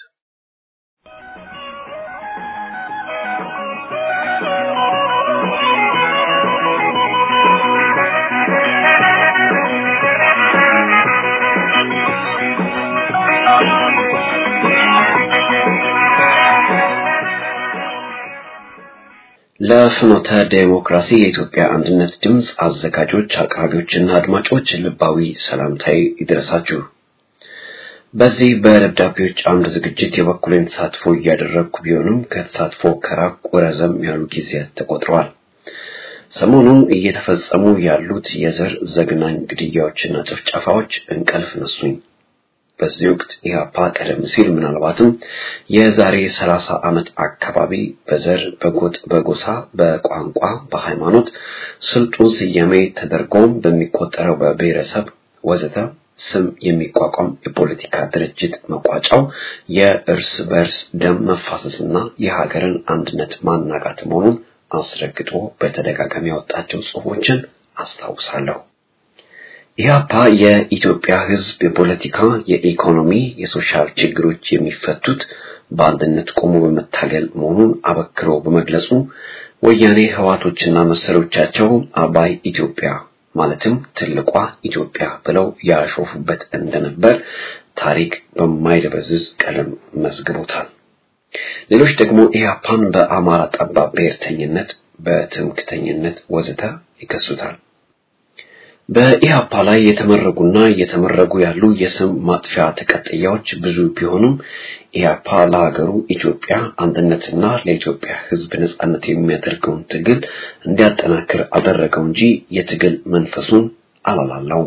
ለፍኖተ ዴሞክራሲ የኢትዮጵያ አንድነት ድምፅ አዘጋጆች፣ አቅራቢዎችና አድማጮች ልባዊ ሰላምታዬ ይድረሳችሁ። በዚህ በደብዳቤዎች አምድ ዝግጅት የበኩሌን ተሳትፎ እያደረግኩ ቢሆንም ከተሳትፎ ከራቁ ረዘም ያሉ ጊዜያት ተቆጥረዋል። ሰሞኑን እየተፈጸሙ ያሉት የዘር ዘግናኝ ግድያዎችና ጭፍጨፋዎች እንቅልፍ ነሱኝ። በዚህ ወቅት ኢህአፓ ቀደም ሲል ምናልባትም የዛሬ ሰላሳ ዓመት አካባቢ በዘር፣ በጎጥ፣ በጎሳ፣ በቋንቋ፣ በሃይማኖት ስልጡን ስያሜ ተደርጎም በሚቆጠረው በብሔረሰብ ወዘተ ስም የሚቋቋም የፖለቲካ ድርጅት መቋጫው የእርስ በርስ ደም መፋሰስና የሀገርን አንድነት ማናጋት መሆኑን አስረግጦ በተደጋጋሚ ያወጣቸው ጽሑፎችን አስታውሳለሁ። ኢህአፓ የኢትዮጵያ ሕዝብ የፖለቲካ፣ የኢኮኖሚ፣ የሶሻል ችግሮች የሚፈቱት በአንድነት ቆሞ በመታገል መሆኑን አበክሮ በመግለጹ ወያኔ ህዋቶችና መሰሎቻቸው አባይ ኢትዮጵያ ማለትም ትልቋ ኢትዮጵያ ብለው ያሾፉበት እንደነበር ታሪክ በማይደበዝዝ ቀለም መዝግቦታል። ሌሎች ደግሞ ኢህአፓን በአማራ ጠባብ ብሔርተኝነት፣ በትምክተኝነት ወዘተ ይከሱታል። በኢህአፓ ላይ የተመረጉና እየተመረጉ ያሉ የስም ማጥፊያ ተቀጥያዎች ብዙ ቢሆኑም ኢህአፓ ለሀገሩ ኢትዮጵያ አንድነትና ለኢትዮጵያ ሕዝብ ነጻነት የሚያደርገውን ትግል እንዲያጠናክር አደረገው እንጂ የትግል መንፈሱን አላላላውም።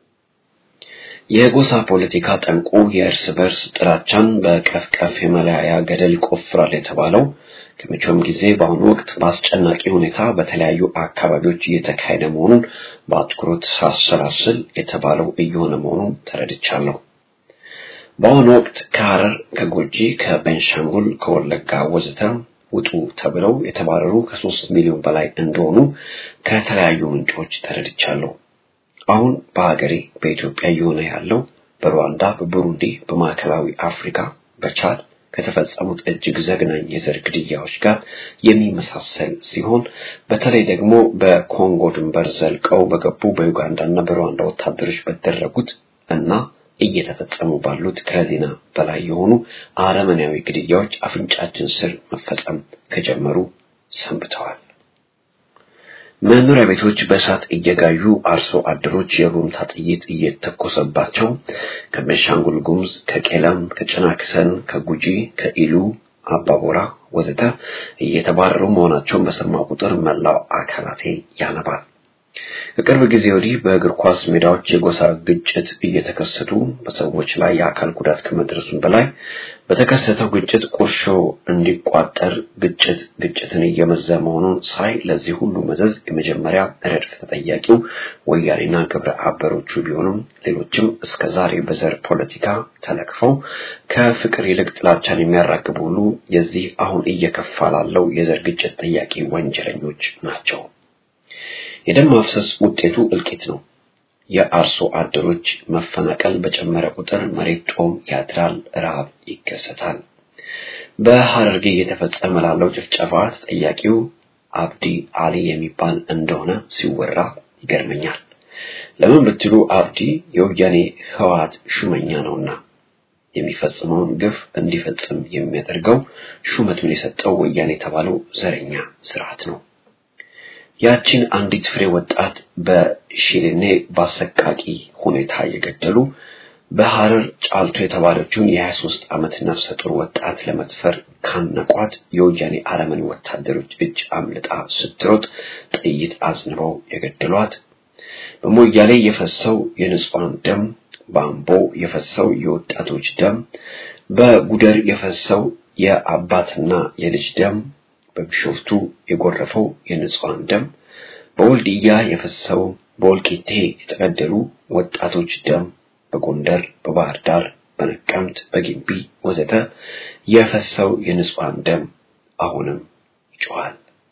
የጎሳ ፖለቲካ ጠንቁ የእርስ በርስ ጥላቻን በቀፍቀፍ የመለያያ ገደል ይቆፍራል የተባለው ከመቼውም ጊዜ በአሁኑ ወቅት በአስጨናቂ ሁኔታ በተለያዩ አካባቢዎች እየተካሄደ መሆኑን በአትኩሮት ሳሰላስል የተባለው እየሆነ መሆኑን ተረድቻለሁ። በአሁኑ ወቅት ከሐረር፣ ከጎጂ፣ ከቤንሻንጉል፣ ከወለጋ ወዘተ ውጡ ተብለው የተባረሩ ከሶስት ሚሊዮን በላይ እንደሆኑ ከተለያዩ ምንጮች ተረድቻለሁ። አሁን በሀገሬ በኢትዮጵያ እየሆነ ያለው በሩዋንዳ፣ በቡሩንዲ፣ በማዕከላዊ አፍሪካ፣ በቻድ ከተፈጸሙት እጅግ ዘግናኝ የዘር ግድያዎች ጋር የሚመሳሰል ሲሆን በተለይ ደግሞ በኮንጎ ድንበር ዘልቀው በገቡ በዩጋንዳና በሩዋንዳ ወታደሮች በተደረጉት እና እየተፈጸሙ ባሉት ከዜና በላይ የሆኑ አረመኔያዊ ግድያዎች አፍንጫችን ስር መፈጸም ከጀመሩ ሰንብተዋል። መኖሪያ ቤቶች በእሳት እየጋዩ አርሶ አደሮች የሩምታ ጥይት እየተኮሰባቸው ከቤንሻንጉል ጉሙዝ፣ ከቄለም፣ ከጭናክሰን፣ ከጉጂ፣ ከኢሉ አባቦራ ወዘተ እየተባረሩ መሆናቸውን በሰማ ቁጥር መላው አካላቴ ያነባል። ከቅርብ ጊዜ ወዲህ በእግር ኳስ ሜዳዎች የጎሳ ግጭት እየተከሰቱ በሰዎች ላይ የአካል ጉዳት ከመድረሱም በላይ በተከሰተው ግጭት ቁርሾ እንዲቋጠር ግጭት ግጭትን እየመዘ መሆኑን ሳይ ለዚህ ሁሉ መዘዝ የመጀመሪያ ረድፍ ተጠያቂው ወያኔና ግብረ አበሮቹ ቢሆኑም ሌሎችም እስከ ዛሬ በዘር ፖለቲካ ተለክፈው ከፍቅር ይልቅ ጥላቻን የሚያራግቡ ሁሉ የዚህ አሁን እየከፋ ላለው የዘር ግጭት ጠያቂ ወንጀለኞች ናቸው። የደም ማፍሰስ ውጤቱ እልቂት ነው። የአርሶ አደሮች መፈናቀል በጨመረ ቁጥር መሬት ጦም ያድራል፣ ረሃብ ይከሰታል። በሐረርጌ እየተፈጸመ ላለው ጭፍጨፋ ተጠያቂው አብዲ አሊ የሚባል እንደሆነ ሲወራ ይገርመኛል። ለምን ብትሉ አብዲ የወያኔ ህወሓት ሹመኛ ነውና የሚፈጽመውን ግፍ እንዲፈጽም የሚያደርገው ሹመቱን የሰጠው ወያኔ የተባለው ዘረኛ ስርዓት ነው። ያቺን አንዲት ፍሬ ወጣት በሺሌኔ በአሰቃቂ ሁኔታ የገደሉ በሐረር ጫልቶ የተባለችውን የ23 ዓመት ነፍሰ ጡር ወጣት ለመድፈር ካነቋት የወያኔ አረመኔ ወታደሮች እጅ አምልጣ ስትሮጥ ጥይት አዝንበው የገደሏት በሞያሌ የፈሰው የንጹሃን ደም፣ በአምቦ የፈሰው የወጣቶች ደም፣ በጉደር የፈሰው የአባትና የልጅ ደም በቢሾፍቱ የጎረፈው የንጹሃን ደም፣ በወልድያ የፈሰው በወልቂቴ የተገደሉ ወጣቶች ደም፣ በጎንደር፣ በባህር ዳር፣ በነቀምት፣ በጊምቢ ወዘተ የፈሰው የንጹሃን ደም አሁንም ይጮኻል።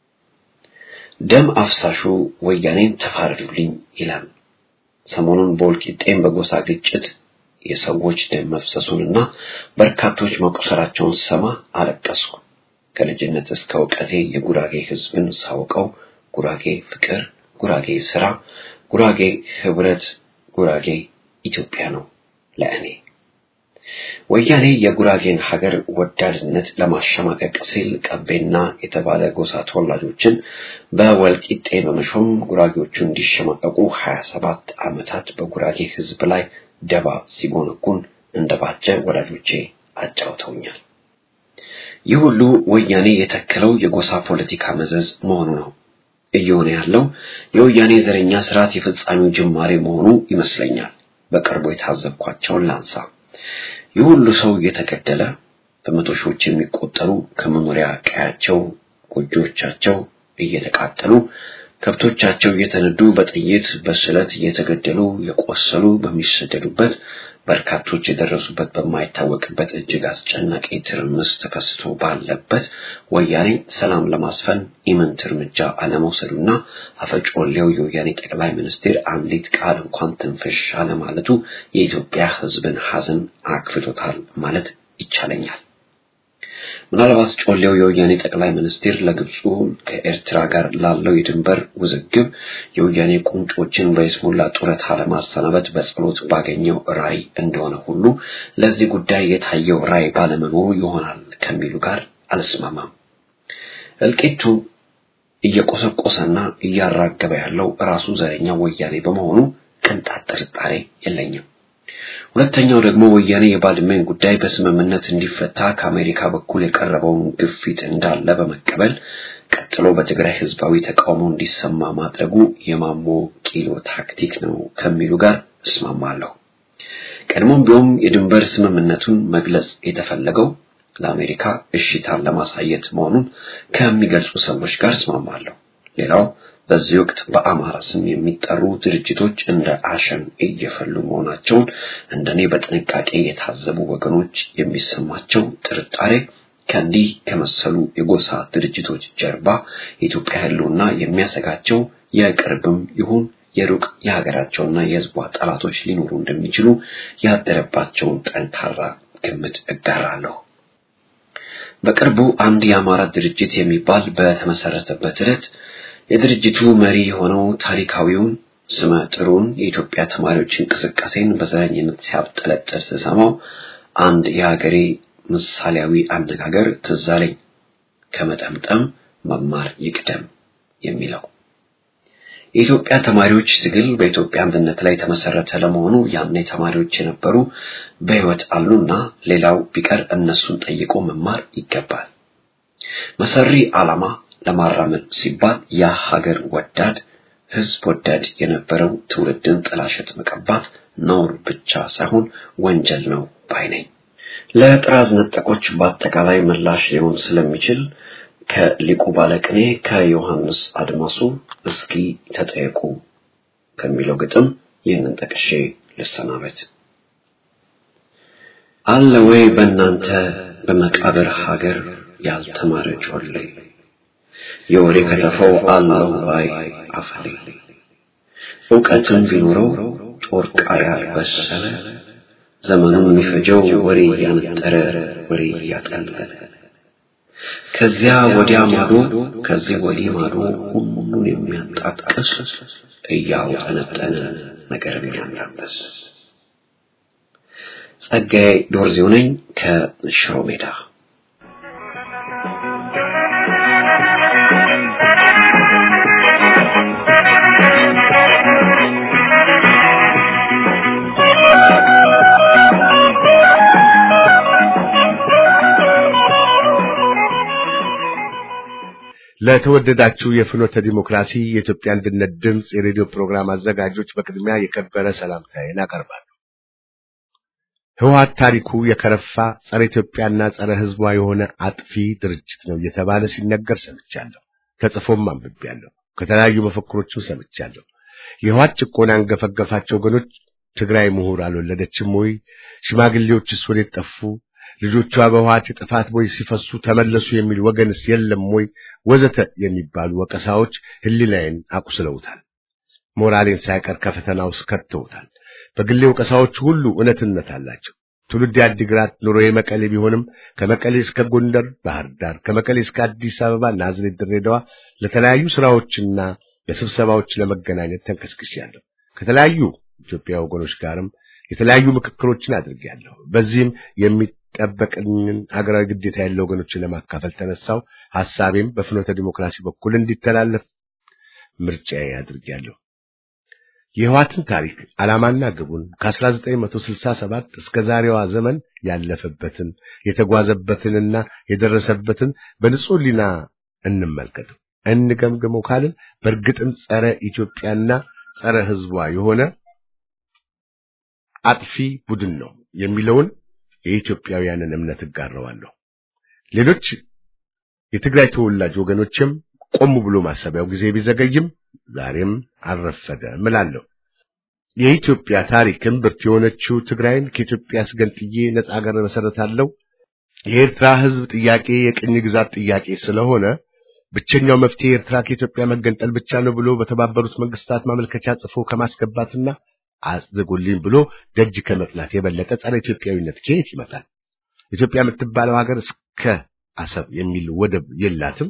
ደም አፍሳሹ ወያኔን ተፋረዱልኝ ይላል። ሰሞኑን በወልቂጤም በጎሳ ግጭት የሰዎች ደም መፍሰሱንና በርካቶች መቁሰላቸውን ሰማ አለቀስኩ። ከልጅነት እስከ እውቀቴ የጉራጌ ሕዝብን ሳውቀው ጉራጌ ፍቅር፣ ጉራጌ ስራ፣ ጉራጌ ህብረት፣ ጉራጌ ኢትዮጵያ ነው ለእኔ። ወያኔ የጉራጌን ሀገር ወዳድነት ለማሸማቀቅ ሲል ቀቤና የተባለ ጎሳ ተወላጆችን በወልቂጤ በመሾም ጉራጌዎቹ እንዲሸማቀቁ ሀያ ሰባት ዓመታት በጉራጌ ሕዝብ ላይ ደባ ሲጎነጉን እንደባጀ ወዳጆቼ አጫውተውኛል። ይህ ሁሉ ወያኔ የተከለው የጎሳ ፖለቲካ መዘዝ መሆኑ ነው። እየሆነ ያለው የወያኔ ዘረኛ ስርዓት የፍጻሜው ጅማሬ መሆኑ ይመስለኛል። በቅርቡ የታዘብኳቸውን ላንሳ። ይህ ሁሉ ሰው እየተገደለ በመቶ ሺዎች የሚቆጠሩ ከመኖሪያ ቀያቸው ጎጆቻቸው እየተቃጠሉ ከብቶቻቸው እየተነዱ በጥይት በስለት እየተገደሉ የቆሰሉ በሚሰደዱበት በርካቶች የደረሱበት በማይታወቅበት እጅግ አስጨናቂ ትርምስ ተከስቶ ባለበት ወያኔ ሰላም ለማስፈን ኢምንት እርምጃ አለመውሰዱና አፈጮሌው የወያኔ ጠቅላይ ሚኒስትር አንዲት ቃል እንኳን ትንፍሽ አለማለቱ የኢትዮጵያ ሕዝብን ሐዘን አክፍቶታል ማለት ይቻለኛል። ምናልባት ጮሌው የወያኔ ጠቅላይ ሚኒስትር ለግብፁ ከኤርትራ ጋር ላለው የድንበር ውዝግብ የወያኔ ቁንጮችን በይስሙላ ጡረታ ለማሰናበት በጸሎት ባገኘው ራዕይ እንደሆነ ሁሉ ለዚህ ጉዳይ የታየው ራዕይ ባለመኖሩ ይሆናል ከሚሉ ጋር አልስማማም። እልቂቱ እየቆሰቆሰና እያራገበ ያለው ራሱ ዘረኛ ወያኔ በመሆኑ ቅንጣት ጥርጣሬ የለኝም። ሁለተኛው ደግሞ ወያኔ የባድመን ጉዳይ በስምምነት እንዲፈታ ከአሜሪካ በኩል የቀረበውን ግፊት እንዳለ በመቀበል ቀጥሎ በትግራይ ህዝባዊ ተቃውሞ እንዲሰማ ማድረጉ የማሞ ቂሎ ታክቲክ ነው ከሚሉ ጋር እስማማለሁ። ቀድሞም ቢሆን የድንበር ስምምነቱን መግለጽ የተፈለገው ለአሜሪካ እሽታን ለማሳየት መሆኑን ከሚገልጹ ሰዎች ጋር እስማማለሁ። ሌላው በዚህ ወቅት በአማራ ስም የሚጠሩ ድርጅቶች እንደ አሸን እየፈሉ መሆናቸውን እንደኔ በጥንቃቄ የታዘቡ ወገኖች የሚሰማቸው ጥርጣሬ ከእንዲህ ከመሰሉ የጎሳ ድርጅቶች ጀርባ የኢትዮጵያ ህልውና የሚያሰጋቸው የቅርብም ይሁን የሩቅ የሀገራቸውና የህዝቧ ጠላቶች ሊኖሩ እንደሚችሉ ያደረባቸውን ጠንካራ ግምት እጋራለሁ። በቅርቡ አንድ የአማራ ድርጅት የሚባል በተመሰረተበት ዕለት የድርጅቱ መሪ የሆነው ታሪካዊውን ስመ ጥሩን የኢትዮጵያ ተማሪዎች እንቅስቃሴን በዘረኝነት ሲያብጠለጥል ስሰማው አንድ የሀገሬ ምሳሌያዊ አነጋገር ትዝ አለኝ። ከመጠምጠም መማር ይቅደም የሚለው የኢትዮጵያ ተማሪዎች ትግል በኢትዮጵያ አንድነት ላይ የተመሰረተ ለመሆኑ ያኔ ተማሪዎች የነበሩ በህይወት አሉና ሌላው ቢቀር እነሱን ጠይቆ መማር ይገባል። መሰሪ ዓላማ ለማራመድ ሲባል ያ ሀገር ወዳድ ህዝብ ወዳድ የነበረው ትውልድን ጥላሸት መቀባት ነውር ብቻ ሳይሆን ወንጀል ነው ባይ ነኝ። ለጥራዝ ነጠቆች በአጠቃላይ ምላሽ ሊሆን ስለሚችል ከሊቁ ባለቅኔ ከዮሐንስ አድማሱ እስኪ ተጠየቁ ከሚለው ግጥም ይህንን ጠቅሼ ልሰናበት። አለ ወይ በእናንተ በመቃብር ሀገር ያልተማረ ጮሌ የወሬ ከተፈው አለው ባይ አፈሌ እውቀትም ቢኖረው ጮርቃ ያልበሰለ ዘመኑን የሚፈጀው ወሬ እያነጠረ ወሬ እያጠለለ ከዚያ ወዲያ ማዶ ከዚህ ወዲህ ማዶ ሁሉን የሚያጣቅስ እያውጠነጠነ ነገር የሚያናበስ ጸጋዬ ዶርዜው ነኝ ከሽሮ ሜዳ። ለተወደዳችሁ የፍኖተ ዲሞክራሲ የኢትዮጵያ አንድነት ድምፅ የሬዲዮ ፕሮግራም አዘጋጆች በቅድሚያ የከበረ ሰላምታዬን አቀርባለሁ። ህወሓት ታሪኩ የከረፋ ጸረ ኢትዮጵያና ጸረ ህዝቧ የሆነ አጥፊ ድርጅት ነው እየተባለ ሲነገር ሰምቻለሁ። ተጽፎም አንብቤያለሁ። ከተለያዩ መፈክሮችም ሰምቻለሁ። የህወሓት ጭቆና አንገፈገፋቸው ወገኖች ትግራይ ምሁር አልወለደችም ወይ? ሽማግሌዎችስ ወዴት ጠፉ? ልጆቿ በህወሓት የጥፋት ቦይ ሲፈሱ ተመለሱ የሚል ወገንስ የለም ወይ? ወዘተ የሚባሉ ወቀሳዎች ህሊናዬን አቁስለውታል። ሞራሌን ሳይቀር ከፈተና ውስጥ ከተውታል። በግሌ ወቀሳዎች ሁሉ እውነትነት አላቸው። ትውልድ የአዲግራት ኑሮ የመቀሌ ቢሆንም ከመቀሌ እስከ ጎንደር፣ ባህር ዳር፣ ከመቀሌ እስከ አዲስ አበባ፣ ናዝሬት፣ ድሬዳዋ ለተለያዩ ስራዎችና ለስብሰባዎች ለመገናኘት ተንቀስቅሻለሁ። ከተለያዩ ኢትዮጵያ ወገኖች ጋርም የተለያዩ ምክክሮችን አድርጌያለሁ። በዚህም የሚጠበቅኝን አገራዊ ግዴታ ያለው ወገኖችን ለማካፈል ተነሳው። ሐሳቤም በፍኖተ ዲሞክራሲ በኩል እንዲተላለፍ ምርጫዬ አድርጌያለሁ። የህወሓትን ታሪክ ዓላማና ግቡን ከ1967 እስከ ዛሬዋ ዘመን ያለፈበትን የተጓዘበትንና የደረሰበትን በንጹህ ሕሊና እንመልከተው፣ እንገምግመው ካልን በእርግጥም ጸረ ኢትዮጵያና ጸረ ህዝቧ የሆነ አጥፊ ቡድን ነው የሚለውን የኢትዮጵያውያንን እምነት እጋረዋለሁ። ሌሎች የትግራይ ተወላጅ ወገኖችም ቆም ብሎ ማሰቢያው ጊዜ ቢዘገይም ዛሬም አልረፈደም እላለሁ። የኢትዮጵያ ታሪክም ብርት የሆነችው ትግራይን ከኢትዮጵያ አስገንጥዬ ነጻ ሀገር መሰረታለሁ የኤርትራ ህዝብ ጥያቄ የቅኝ ግዛት ጥያቄ ስለሆነ ብቸኛው መፍትሄ ኤርትራ ከኢትዮጵያ መገንጠል ብቻ ነው ብሎ በተባበሩት መንግስታት ማመልከቻ ጽፎ ከማስገባትና አጽድጉልኝ ብሎ ደጅ ከመጥላት የበለጠ ጸረ ኢትዮጵያዊነት ከየት ይመጣል? ኢትዮጵያ የምትባለው ሀገር እስከ አሰብ የሚል ወደብ የላትም፣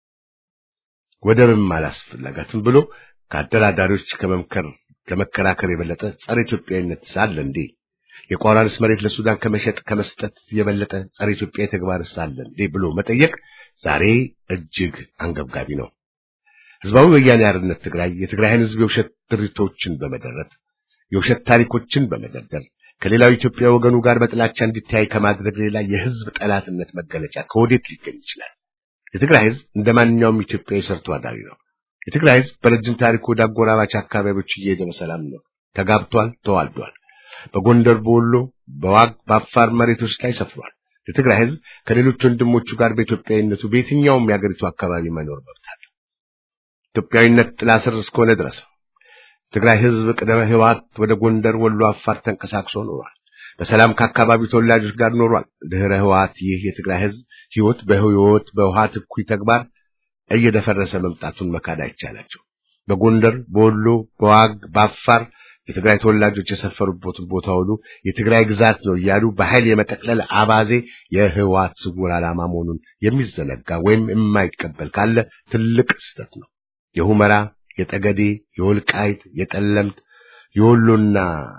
ወደብም አላስፈላጋትም ብሎ ከአደራዳሪዎች ከመምከር ከመከራከር የበለጠ ጸረ ኢትዮጵያዊነት ሳለ እንዴ? የቋራንስ መሬት ለሱዳን ከመሸጥ ከመስጠት የበለጠ ጸረ ኢትዮጵያ ተግባር ሳለ እንዴ ብሎ መጠየቅ ዛሬ እጅግ አንገብጋቢ ነው። ህዝባዊ ወያኔ ሓርነት ትግራይ የትግራይን ህዝብ የውሸት ድርቶችን በመደረት የውሸት ታሪኮችን በመደርደር ከሌላው ኢትዮጵያ ወገኑ ጋር በጥላቻ እንዲታይ ከማድረግ ሌላ የህዝብ ጠላትነት መገለጫ ከወዴት ሊገኝ ይችላል? የትግራይ ህዝብ እንደ ማንኛውም ኢትዮጵያዊ ሰርቶ አዳሪ ነው። የትግራይ ህዝብ በረጅም ታሪኩ ወደ አጎራባች አካባቢዎች እየሄደ በሰላም ነው ተጋብቷል፣ ተዋልዷል። በጎንደር፣ በወሎ፣ በዋግ በአፋር መሬቶች ላይ ሰፍሯል። የትግራይ ህዝብ ከሌሎች ወንድሞቹ ጋር በኢትዮጵያዊነቱ በየትኛውም የአገሪቱ አካባቢ መኖር መብት አለው። ኢትዮጵያዊነት ጥላ ስር እስከሆነ ድረስ ትግራይ ህዝብ ቅደመ ህወሓት ወደ ጎንደር፣ ወሎ፣ አፋር ተንቀሳቅሶ ኖሯል። በሰላም ከአካባቢው ተወላጆች ጋር ኖሯል። ድህረ ህወሓት ይህ የትግራይ ህዝብ ህይወት በህይወት በህወሓት እኩይ ተግባር እየደፈረሰ መምጣቱን መካድ አይቻላቸው። በጎንደር፣ በወሎ፣ በዋግ፣ በአፋር የትግራይ ተወላጆች የሰፈሩበትን ቦታ ሁሉ የትግራይ ግዛት ነው እያሉ በኃይል የመጠቅለል አባዜ የህወሓት ስውር ዓላማ መሆኑን የሚዘነጋ ወይም የማይቀበል ካለ ትልቅ ስህተት ነው። የሁመራ፣ የጠገዴ፣ የወልቃይት፣ የጠለምት፣ የወሎና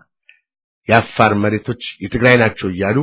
የአፋር መሬቶች የትግራይ ናቸው እያሉ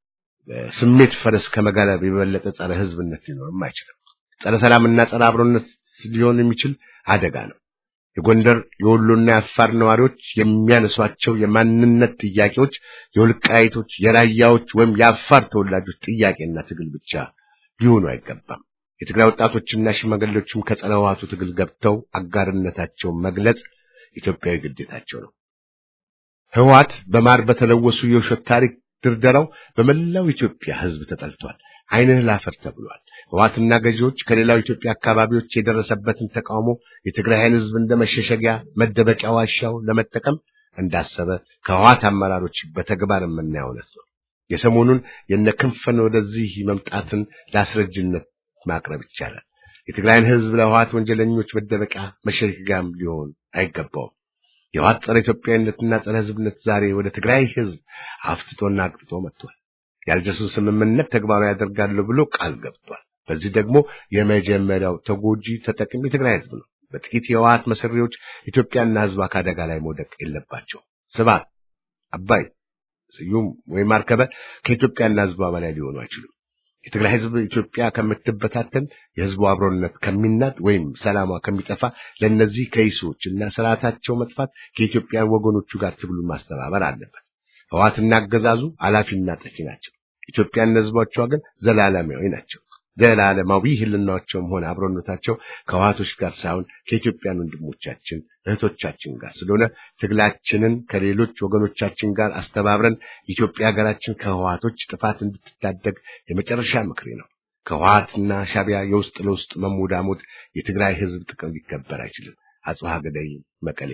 ስሜት ፈረስ ከመጋለብ የበለጠ ጸረ ህዝብነት ሊኖርም አይችልም። ጸረ ሰላምና ጸረ አብሮነት ሊሆን የሚችል አደጋ ነው። የጎንደር የወሎና የአፋር ነዋሪዎች የሚያነሷቸው የማንነት ጥያቄዎች የወልቃይቶች፣ የራያዎች ወይም የአፋር ተወላጆች ጥያቄና ትግል ብቻ ሊሆኑ አይገባም። የትግራይ ወጣቶችና ሽማግሌዎችም ከጸረ ህወሓቱ ትግል ገብተው አጋርነታቸውን መግለጽ ኢትዮጵያዊ ግዴታቸው ነው። ህወሓት በማር በተለወሱ የውሸት ታሪክ ድርደራው በመላው ኢትዮጵያ ህዝብ ተጠልቷል። ዓይንህ ላፈር ተብሏል። ህወሓትና ገዢዎች ከሌላው ኢትዮጵያ አካባቢዎች የደረሰበትን ተቃውሞ የትግራይን ህዝብ እንደ መሸሸጊያ መደበቂያ ዋሻው ለመጠቀም እንዳሰበ ከህወሓት አመራሮች በተግባር የምናየው እውነት ነው። የሰሞኑን የነ ክንፈን ወደዚህ መምጣትን ለአስረጅነት ማቅረብ ይቻላል። የትግራይን ህዝብ ለህወሓት ወንጀለኞች መደበቂያ መሸሸጊያም ሊሆን አይገባውም። የህወሓት ጸረ ኢትዮጵያዊነትና ጸረ ህዝብነት ዛሬ ወደ ትግራይ ህዝብ አፍትጦና አቅጥጦ መጥቷል። የአልጀርሱን ስምምነት ተግባራዊ ያደርጋለሁ ብሎ ቃል ገብቷል። በዚህ ደግሞ የመጀመሪያው ተጎጂ ተጠቅሚ የትግራይ ህዝብ ነው። በጥቂት የህወሓት መሰሪዎች ኢትዮጵያና ህዝቧ ከአደጋ ላይ መውደቅ የለባቸው። ስብሐት፣ አባይ፣ ስዩም ወይም አርከበ ከኢትዮጵያና ህዝቧ በላይ ሊሆኑ አይችሉም። የትግራይ ህዝብ ኢትዮጵያ ከምትበታተን የህዝቡ አብሮነት ከሚናድ ወይም ሰላሟ ከሚጠፋ ለእነዚህ ከይሶች እና ስርዓታቸው መጥፋት ከኢትዮጵያን ወገኖቹ ጋር ትግሉን ማስተባበር አለበት። ህወሓትና አገዛዙ አላፊና ጠፊ ናቸው። ኢትዮጵያና ህዝቦቿ ግን ዘላለማዊ ናቸው። ዘላለማዊ ህልናቸውም ሆነ አብሮነታቸው ከህወሓቶች ጋር ሳይሆን ከኢትዮጵያን ወንድሞቻችን እህቶቻችን ጋር ስለሆነ ትግላችንን ከሌሎች ወገኖቻችን ጋር አስተባብረን ኢትዮጵያ ሀገራችን ከህወሓቶች ጥፋት እንድትታደግ የመጨረሻ ምክሬ ነው። ከህወሓትና ሻቢያ የውስጥ ለውስጥ መሞዳሞት የትግራይ ህዝብ ጥቅም ሊከበር አይችልም። አጽብሃ ገዳይ መቀሌ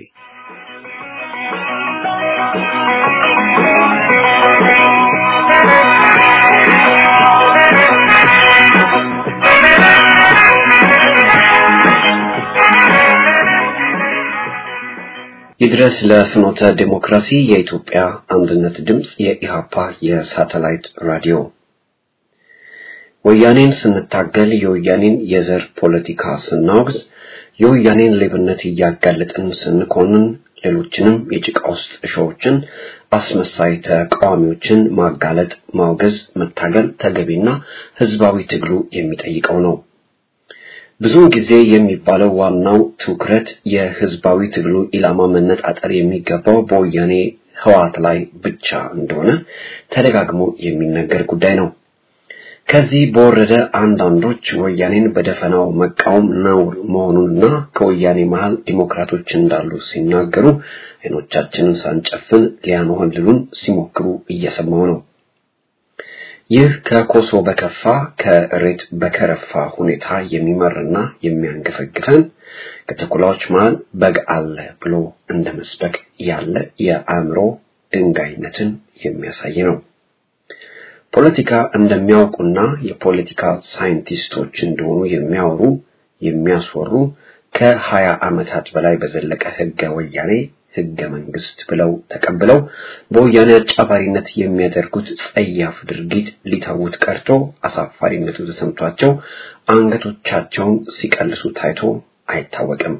ይድረስ ለፍኖተ ዲሞክራሲ የኢትዮጵያ አንድነት ድምፅ የኢሃፓ የሳተላይት ራዲዮ ወያኔን ስንታገል የወያኔን የዘር ፖለቲካ ስናወግዝ የወያኔን ሌብነት እያጋለጥን ስንኮንን ሌሎችንም የጭቃ ውስጥ እሾዎችን አስመሳይ ተቃዋሚዎችን ማጋለጥ፣ ማውገዝ፣ መታገል ተገቢና ህዝባዊ ትግሉ የሚጠይቀው ነው። ብዙውን ጊዜ የሚባለው ዋናው ትኩረት የህዝባዊ ትግሉ ኢላማ መነጣጠር የሚገባው በወያኔ ህወሓት ላይ ብቻ እንደሆነ ተደጋግሞ የሚነገር ጉዳይ ነው። ከዚህ በወረደ አንዳንዶች ወያኔን በደፈናው መቃወም ነውር መሆኑንና ከወያኔ መሃል ዲሞክራቶች እንዳሉ ሲናገሩ አይኖቻችንን ሳንጨፍን ሊያንሆልሉን ሲሞክሩ እየሰማው ነው። ይህ ከኮሶ በከፋ ከእሬት በከረፋ ሁኔታ የሚመርና የሚያንገፈግፈን ከተኩላዎች መሃል በግ አለ ብሎ እንደ መስበክ ያለ የአእምሮ ድንጋይነትን የሚያሳይ ነው። ፖለቲካ እንደሚያውቁና የፖለቲካ ሳይንቲስቶች እንደሆኑ የሚያወሩ የሚያስወሩ ከሀያ ዓመታት በላይ በዘለቀ ህገ ወያኔ ህገ መንግስት ብለው ተቀብለው በወያኔ አጫፋሪነት የሚያደርጉት ጸያፍ ድርጊት ሊተዉት ቀርቶ አሳፋሪነቱ ተሰምቷቸው አንገቶቻቸውን ሲቀልሱ ታይቶ አይታወቅም።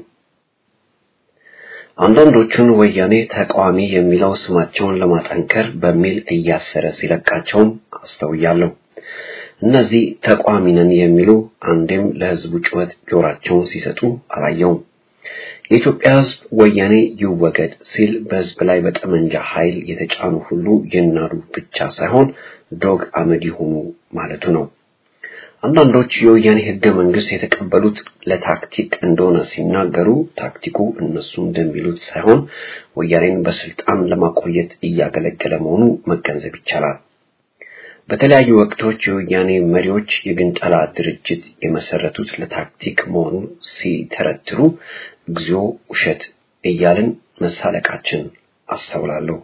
አንዳንዶቹን ወያኔ ተቃዋሚ የሚለው ስማቸውን ለማጠንከር በሚል እያሰረ ሲለቃቸውም አስተውያለሁ። እነዚህ ተቋሚ ነን የሚሉ አንዴም ለህዝቡ ጩኸት ጆራቸውን ሲሰጡ አላየውም። የኢትዮጵያ ህዝብ ወያኔ ይወገድ ሲል በህዝብ ላይ በጠመንጃ ኃይል የተጫኑ ሁሉ ይናዱ ብቻ ሳይሆን ዶግ አመድ ይሁኑ ማለቱ ነው። አንዳንዶች የወያኔ ህገ መንግስት የተቀበሉት ለታክቲክ እንደሆነ ሲናገሩ ታክቲኩ እነሱ እንደሚሉት ሳይሆን ወያኔን በስልጣን ለማቆየት እያገለገለ መሆኑ መገንዘብ ይቻላል። በተለያዩ ወቅቶች የወያኔ መሪዎች የግንጠላ ድርጅት የመሰረቱት ለታክቲክ መሆኑን ሲተረትሩ እግዚኦ ውሸት እያልን መሳለቃችን አስተውላለሁ።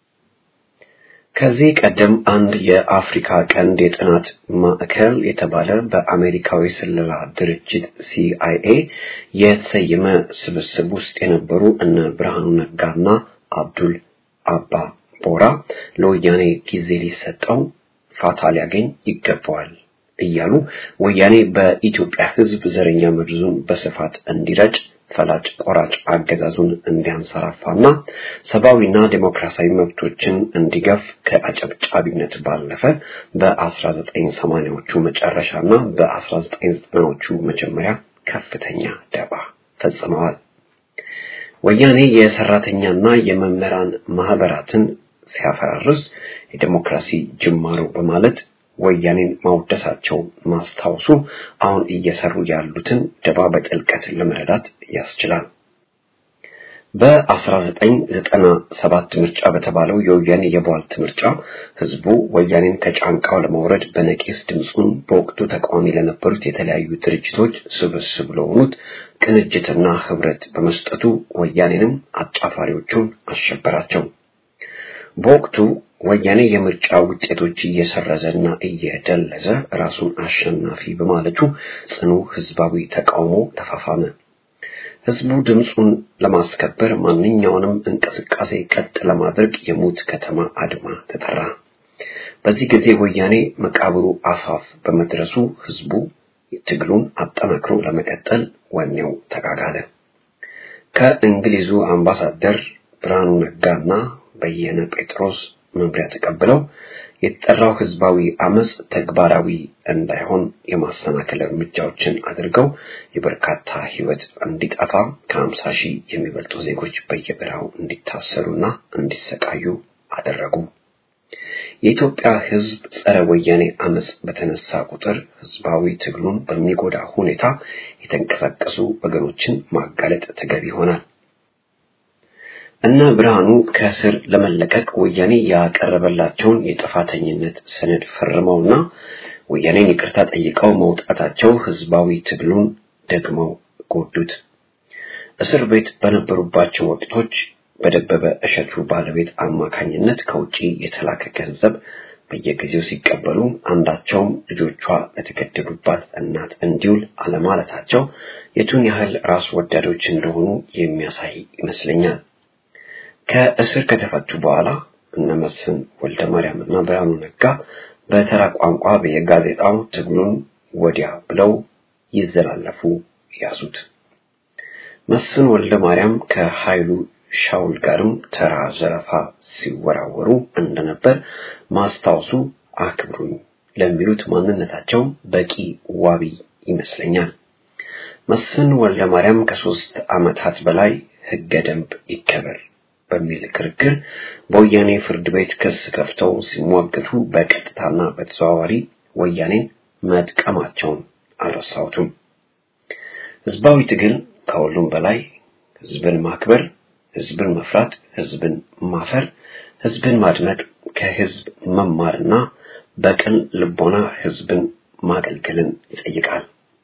ከዚህ ቀደም አንድ የአፍሪካ ቀንድ የጥናት ማዕከል የተባለ በአሜሪካዊ ስለላ ድርጅት ሲአይኤ የተሰየመ ስብስብ ውስጥ የነበሩ እነ ብርሃኑ ነጋና አብዱል አባ ቦራ ለወያኔ ጊዜ ሊሰጠው ፋታ ሊያገኝ ይገባዋል እያሉ ወያኔ በኢትዮጵያ ሕዝብ ዘረኛ መርዙን በስፋት እንዲረጭ ፈላጭ ቆራጭ አገዛዙን እንዲያንሰራፋና ሰብአዊና ዴሞክራሲያዊ መብቶችን እንዲገፍ ከአጨብጫቢነት ባለፈ በ1980ዎቹ መጨረሻና በ1990ዎቹ መጀመሪያ ከፍተኛ ደባ ፈጽመዋል። ወያኔ የሰራተኛና የመምህራን ማህበራትን ሲያፈራርስ የዴሞክራሲ ጅማሮ በማለት ወያኔን ማውደሳቸው ማስታወሱ አሁን እየሰሩ ያሉትን ደባ በጥልቀት ለመረዳት ያስችላል። በ1997 ምርጫ በተባለው የወያኔ የቧልት ምርጫ ህዝቡ ወያኔን ከጫንቃው ለማውረድ በነቂስ ድምፁን በወቅቱ ተቃዋሚ ለነበሩት የተለያዩ ድርጅቶች ስብስብ ለሆኑት ቅንጅትና ህብረት በመስጠቱ ወያኔንም አጫፋሪዎቹን አሸበራቸው። በወቅቱ ወያኔ የምርጫ ውጤቶች እየሰረዘና እየደለዘ ራሱን አሸናፊ በማለቱ ጽኑ ህዝባዊ ተቃውሞ ተፋፋመ። ህዝቡ ድምፁን ለማስከበር ማንኛውንም እንቅስቃሴ ቀጥ ለማድረግ የሙት ከተማ አድማ ተጠራ። በዚህ ጊዜ ወያኔ መቃብሩ አፋፍ በመድረሱ ህዝቡ ትግሉን አጠናክሮ ለመቀጠል ወኔው ተጋጋለ። ከእንግሊዙ አምባሳደር ብርሃኑ ነጋና በየነ ጴጥሮስ መምሪያ ተቀብለው የተጠራው ህዝባዊ አመጽ ተግባራዊ እንዳይሆን የማሰናከል እርምጃዎችን አድርገው የበርካታ ህይወት እንዲጠፋ ከሀምሳ ሺህ የሚበልጡ ዜጎች በየበረሃው እንዲታሰሩና እንዲሰቃዩ አደረጉ። የኢትዮጵያ ህዝብ ጸረ ወያኔ አመጽ በተነሳ ቁጥር ህዝባዊ ትግሉን በሚጎዳ ሁኔታ የተንቀሳቀሱ ወገኖችን ማጋለጥ ተገቢ ይሆናል። እነ ብርሃኑ ከእስር ለመለቀቅ ወያኔ ያቀረበላቸውን የጥፋተኝነት ሰነድ ፈርመውና ወያኔን ይቅርታ ጠይቀው መውጣታቸው ህዝባዊ ትግሉን ደግመው ጎዱት። እስር ቤት በነበሩባቸው ወቅቶች በደበበ እሸቱ ባለቤት አማካኝነት ከውጪ የተላከ ገንዘብ በየጊዜው ሲቀበሉ አንዳቸውም ልጆቿ ለተገደሉባት እናት እንዲውል አለማለታቸው የቱን ያህል ራስ ወዳዶች እንደሆኑ የሚያሳይ ይመስለኛል። ከእስር ከተፈቱ በኋላ እነ መስፍን ወልደ ማርያም እና ብርሃኑ ነጋ በተራ ቋንቋ በየጋዜጣው ትግሉን ወዲያ ብለው ይዘላለፉ ያዙት። መስፍን ወልደ ማርያም ከኃይሉ ሻውል ጋርም ተራ ዘረፋ ሲወራወሩ እንደነበር ማስታወሱ አክብሩኝ ለሚሉት ማንነታቸው በቂ ዋቢ ይመስለኛል። መስፍን ወልደ ማርያም ከሶስት ዓመታት በላይ ህገ ደንብ ይከበር በሚል ክርክር በወያኔ ፍርድ ቤት ክስ ከፍተው ሲሟገቱ በቀጥታና በተዘዋዋሪ ወያኔን መጥቀማቸውን አልረሳሁትም። ህዝባዊ ትግል ከሁሉም በላይ ህዝብን ማክበር፣ ህዝብን መፍራት፣ ህዝብን ማፈር፣ ህዝብን ማድመጥ፣ ከህዝብ መማርና በቅን ልቦና ህዝብን ማገልገልን ይጠይቃል።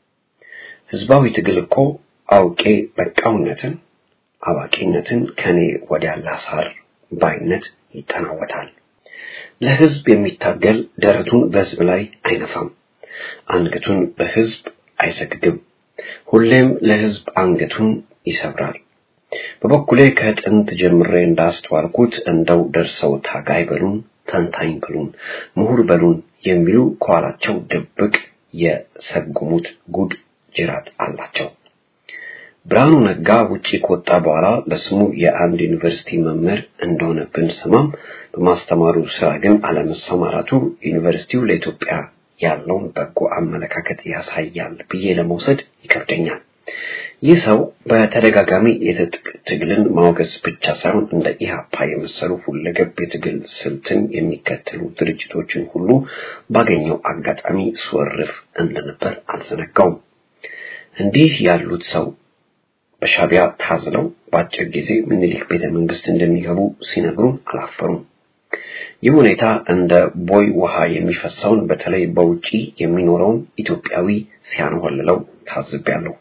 ህዝባዊ ትግል እኮ አውቄ በቃውነትን አዋቂነትን ከኔ ወዲያ ላሳር ባይነት ይጠናወታል። ለህዝብ የሚታገል ደረቱን በህዝብ ላይ አይነፋም፣ አንገቱን በህዝብ አይሰግድም። ሁሌም ለህዝብ አንገቱን ይሰብራል። በበኩሌ ከጥንት ጀምሬ እንዳስተዋልኩት እንደው ደርሰው ታጋይ በሉን፣ ተንታኝ በሉን፣ ምሁር በሉን የሚሉ ከኋላቸው ድብቅ የሰጉሙት ጉድ ጅራት አላቸው። ብርሃኑ ነጋ ውጪ ከወጣ በኋላ ለስሙ የአንድ ዩኒቨርሲቲ መምህር እንደሆነ ብንሰማም በማስተማሩ ስራ ግን አለመሰማራቱ ዩኒቨርሲቲው ለኢትዮጵያ ያለውን በጎ አመለካከት ያሳያል ብዬ ለመውሰድ ይከብደኛል። ይህ ሰው በተደጋጋሚ የትጥቅ ትግልን ማውገዝ ብቻ ሳይሆን እንደ ኢህአፓ የመሰሉ ሁለገብ የትግል ስልትን የሚከተሉ ድርጅቶችን ሁሉ ባገኘው አጋጣሚ ስወርፍ እንደነበር አልዘነጋውም። እንዲህ ያሉት ሰው በሻቢያ ታዝለው በአጭር ጊዜ ምኒልክ ቤተ መንግስት እንደሚገቡ ሲነግሩን አላፈሩም። ይህ ሁኔታ እንደ ቦይ ውሃ የሚፈሰውን በተለይ በውጪ የሚኖረውን ኢትዮጵያዊ ሲያንሆልለው ታዝቤያለሁ።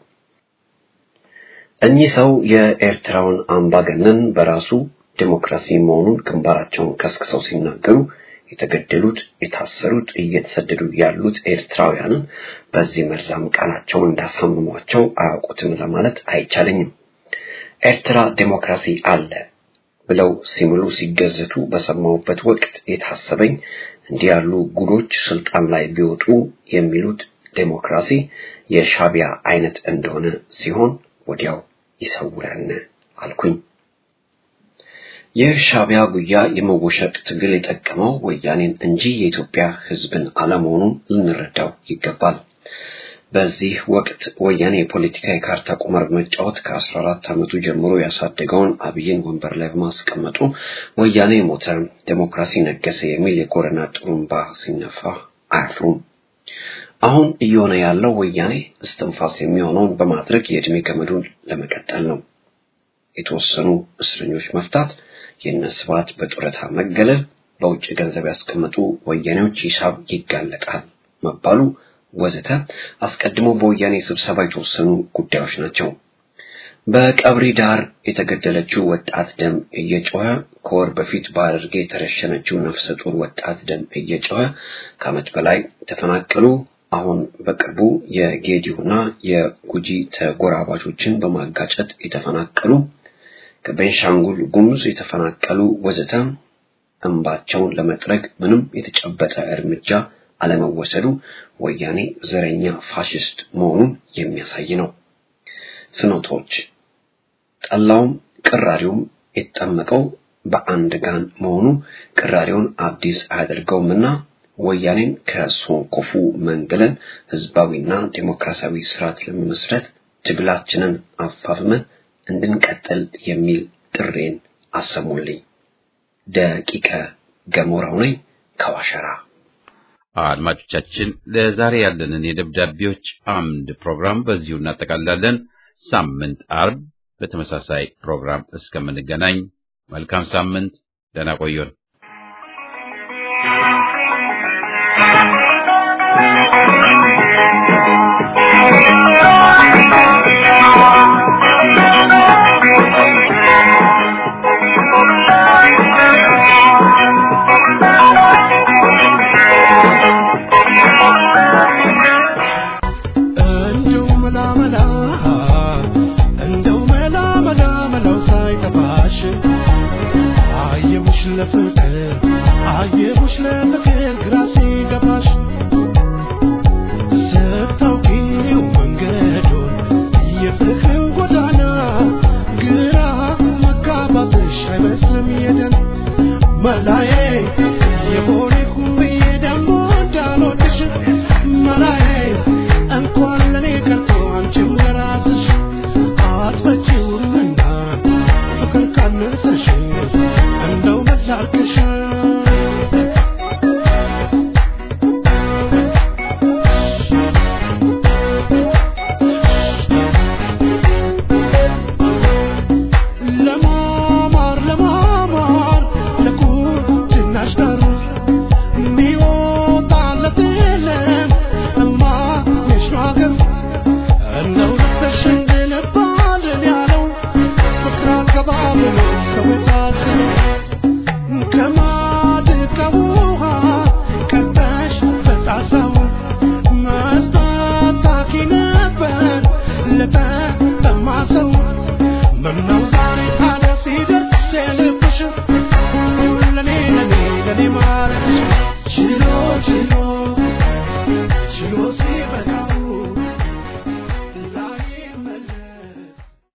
እኚህ ሰው የኤርትራውን አምባገነን በራሱ ዴሞክራሲ መሆኑን ግንባራቸውን ከስክሰው ሲናገሩ የተገደሉት፣ የታሰሩት፣ እየተሰደዱ ያሉት ኤርትራውያንን በዚህ መርዛም ቃላቸውን እንዳሳምሟቸው አያውቁትም ለማለት አይቻለኝም። ኤርትራ ዴሞክራሲ አለ ብለው ሲምሉ ሲገዘቱ በሰማሁበት ወቅት የታሰበኝ እንዲህ ያሉ ጉዶች ስልጣን ላይ ቢወጡ የሚሉት ዴሞክራሲ የሻቢያ አይነት እንደሆነ ሲሆን ወዲያው ይሰውረን አልኩኝ። የሻቢያ ጉያ የመወሸቅ ትግል የጠቀመው ወያኔን እንጂ የኢትዮጵያ ሕዝብን አለመሆኑን ልንረዳው ይገባል። በዚህ ወቅት ወያኔ የፖለቲካ የካርታ ቁማር በመጫወት ከ14 ዓመቱ ጀምሮ ያሳደገውን አብይን ወንበር ላይ በማስቀመጡ ወያኔ ሞተ፣ ዴሞክራሲ ነገሰ የሚል የኮረና ጥሩምባ ሲነፋ አያፍሩም። አሁን እየሆነ ያለው ወያኔ እስትንፋስ የሚሆነውን በማድረግ የዕድሜ ገመዱን ለመቀጠል ነው። የተወሰኑ እስረኞች መፍታት፣ የእነ ስብሐት በጡረታ መገለል፣ በውጭ ገንዘብ ያስቀመጡ ወያኔዎች ሂሳብ ይጋለጣል መባሉ ወዘተ አስቀድሞ በወያኔ ስብሰባ የተወሰኑ ጉዳዮች ናቸው። በቀብሪ ዳር የተገደለችው ወጣት ደም እየጮኸ ከወር በፊት በሐረርጌ የተረሸነችው ነፍሰ ጡር ወጣት ደም እየጮኸ ከዓመት በላይ ተፈናቀሉ። አሁን በቅርቡ የጌዲዮና የጉጂ ተጎራባቾችን በማጋጨት የተፈናቀሉ ከቤንሻንጉል ጉሙዝ የተፈናቀሉ ወዘተ እንባቸውን ለመጥረግ ምንም የተጨበጠ እርምጃ አለመወሰዱ ወያኔ ዘረኛ ፋሽስት መሆኑን የሚያሳይ ነው። ፍኖቶች ጠላውም ቅራሪውም የተጠመቀው በአንድ ጋን መሆኑ ቅራሪውን አዲስ አያደርገውምና ወያኔን ከሶንኮፉ መንግለን ህዝባዊና ዴሞክራሲያዊ ስርዓት ለመመስረት ትግላችንን አፋፍመን እንድንቀጥል የሚል ጥሬን አሰሙልኝ። ደቂቀ ገሞራው ነኝ ከዋሸራ። አድማጮቻችን ለዛሬ ያለንን የደብዳቤዎች አምድ ፕሮግራም በዚሁ እናጠቃልላለን። ሳምንት አርብ በተመሳሳይ ፕሮግራም እስከምንገናኝ መልካም ሳምንት፣ ደህና ቆዩን። እንደው መላ መላ እንደው መላ መላ መላው ሳይጠፋሽ አየሁሽ ለፍቅር አየሁሽ ለፍቅር ግራ ሲገባሽ ስታውቂው መንገዱን የፍቅር ጎዳና ግራ መጋባትሽ አይመስልም የደን መላዬ የቦሌ ኩምብዬ ደግሞ እንዳልወድሽ መላዬ እንኳን ለኔ ቀርቶ አንቺም ለራስሽ አትበጪውምና ፍቅር ካነሰሽ እንደው መላልክሽ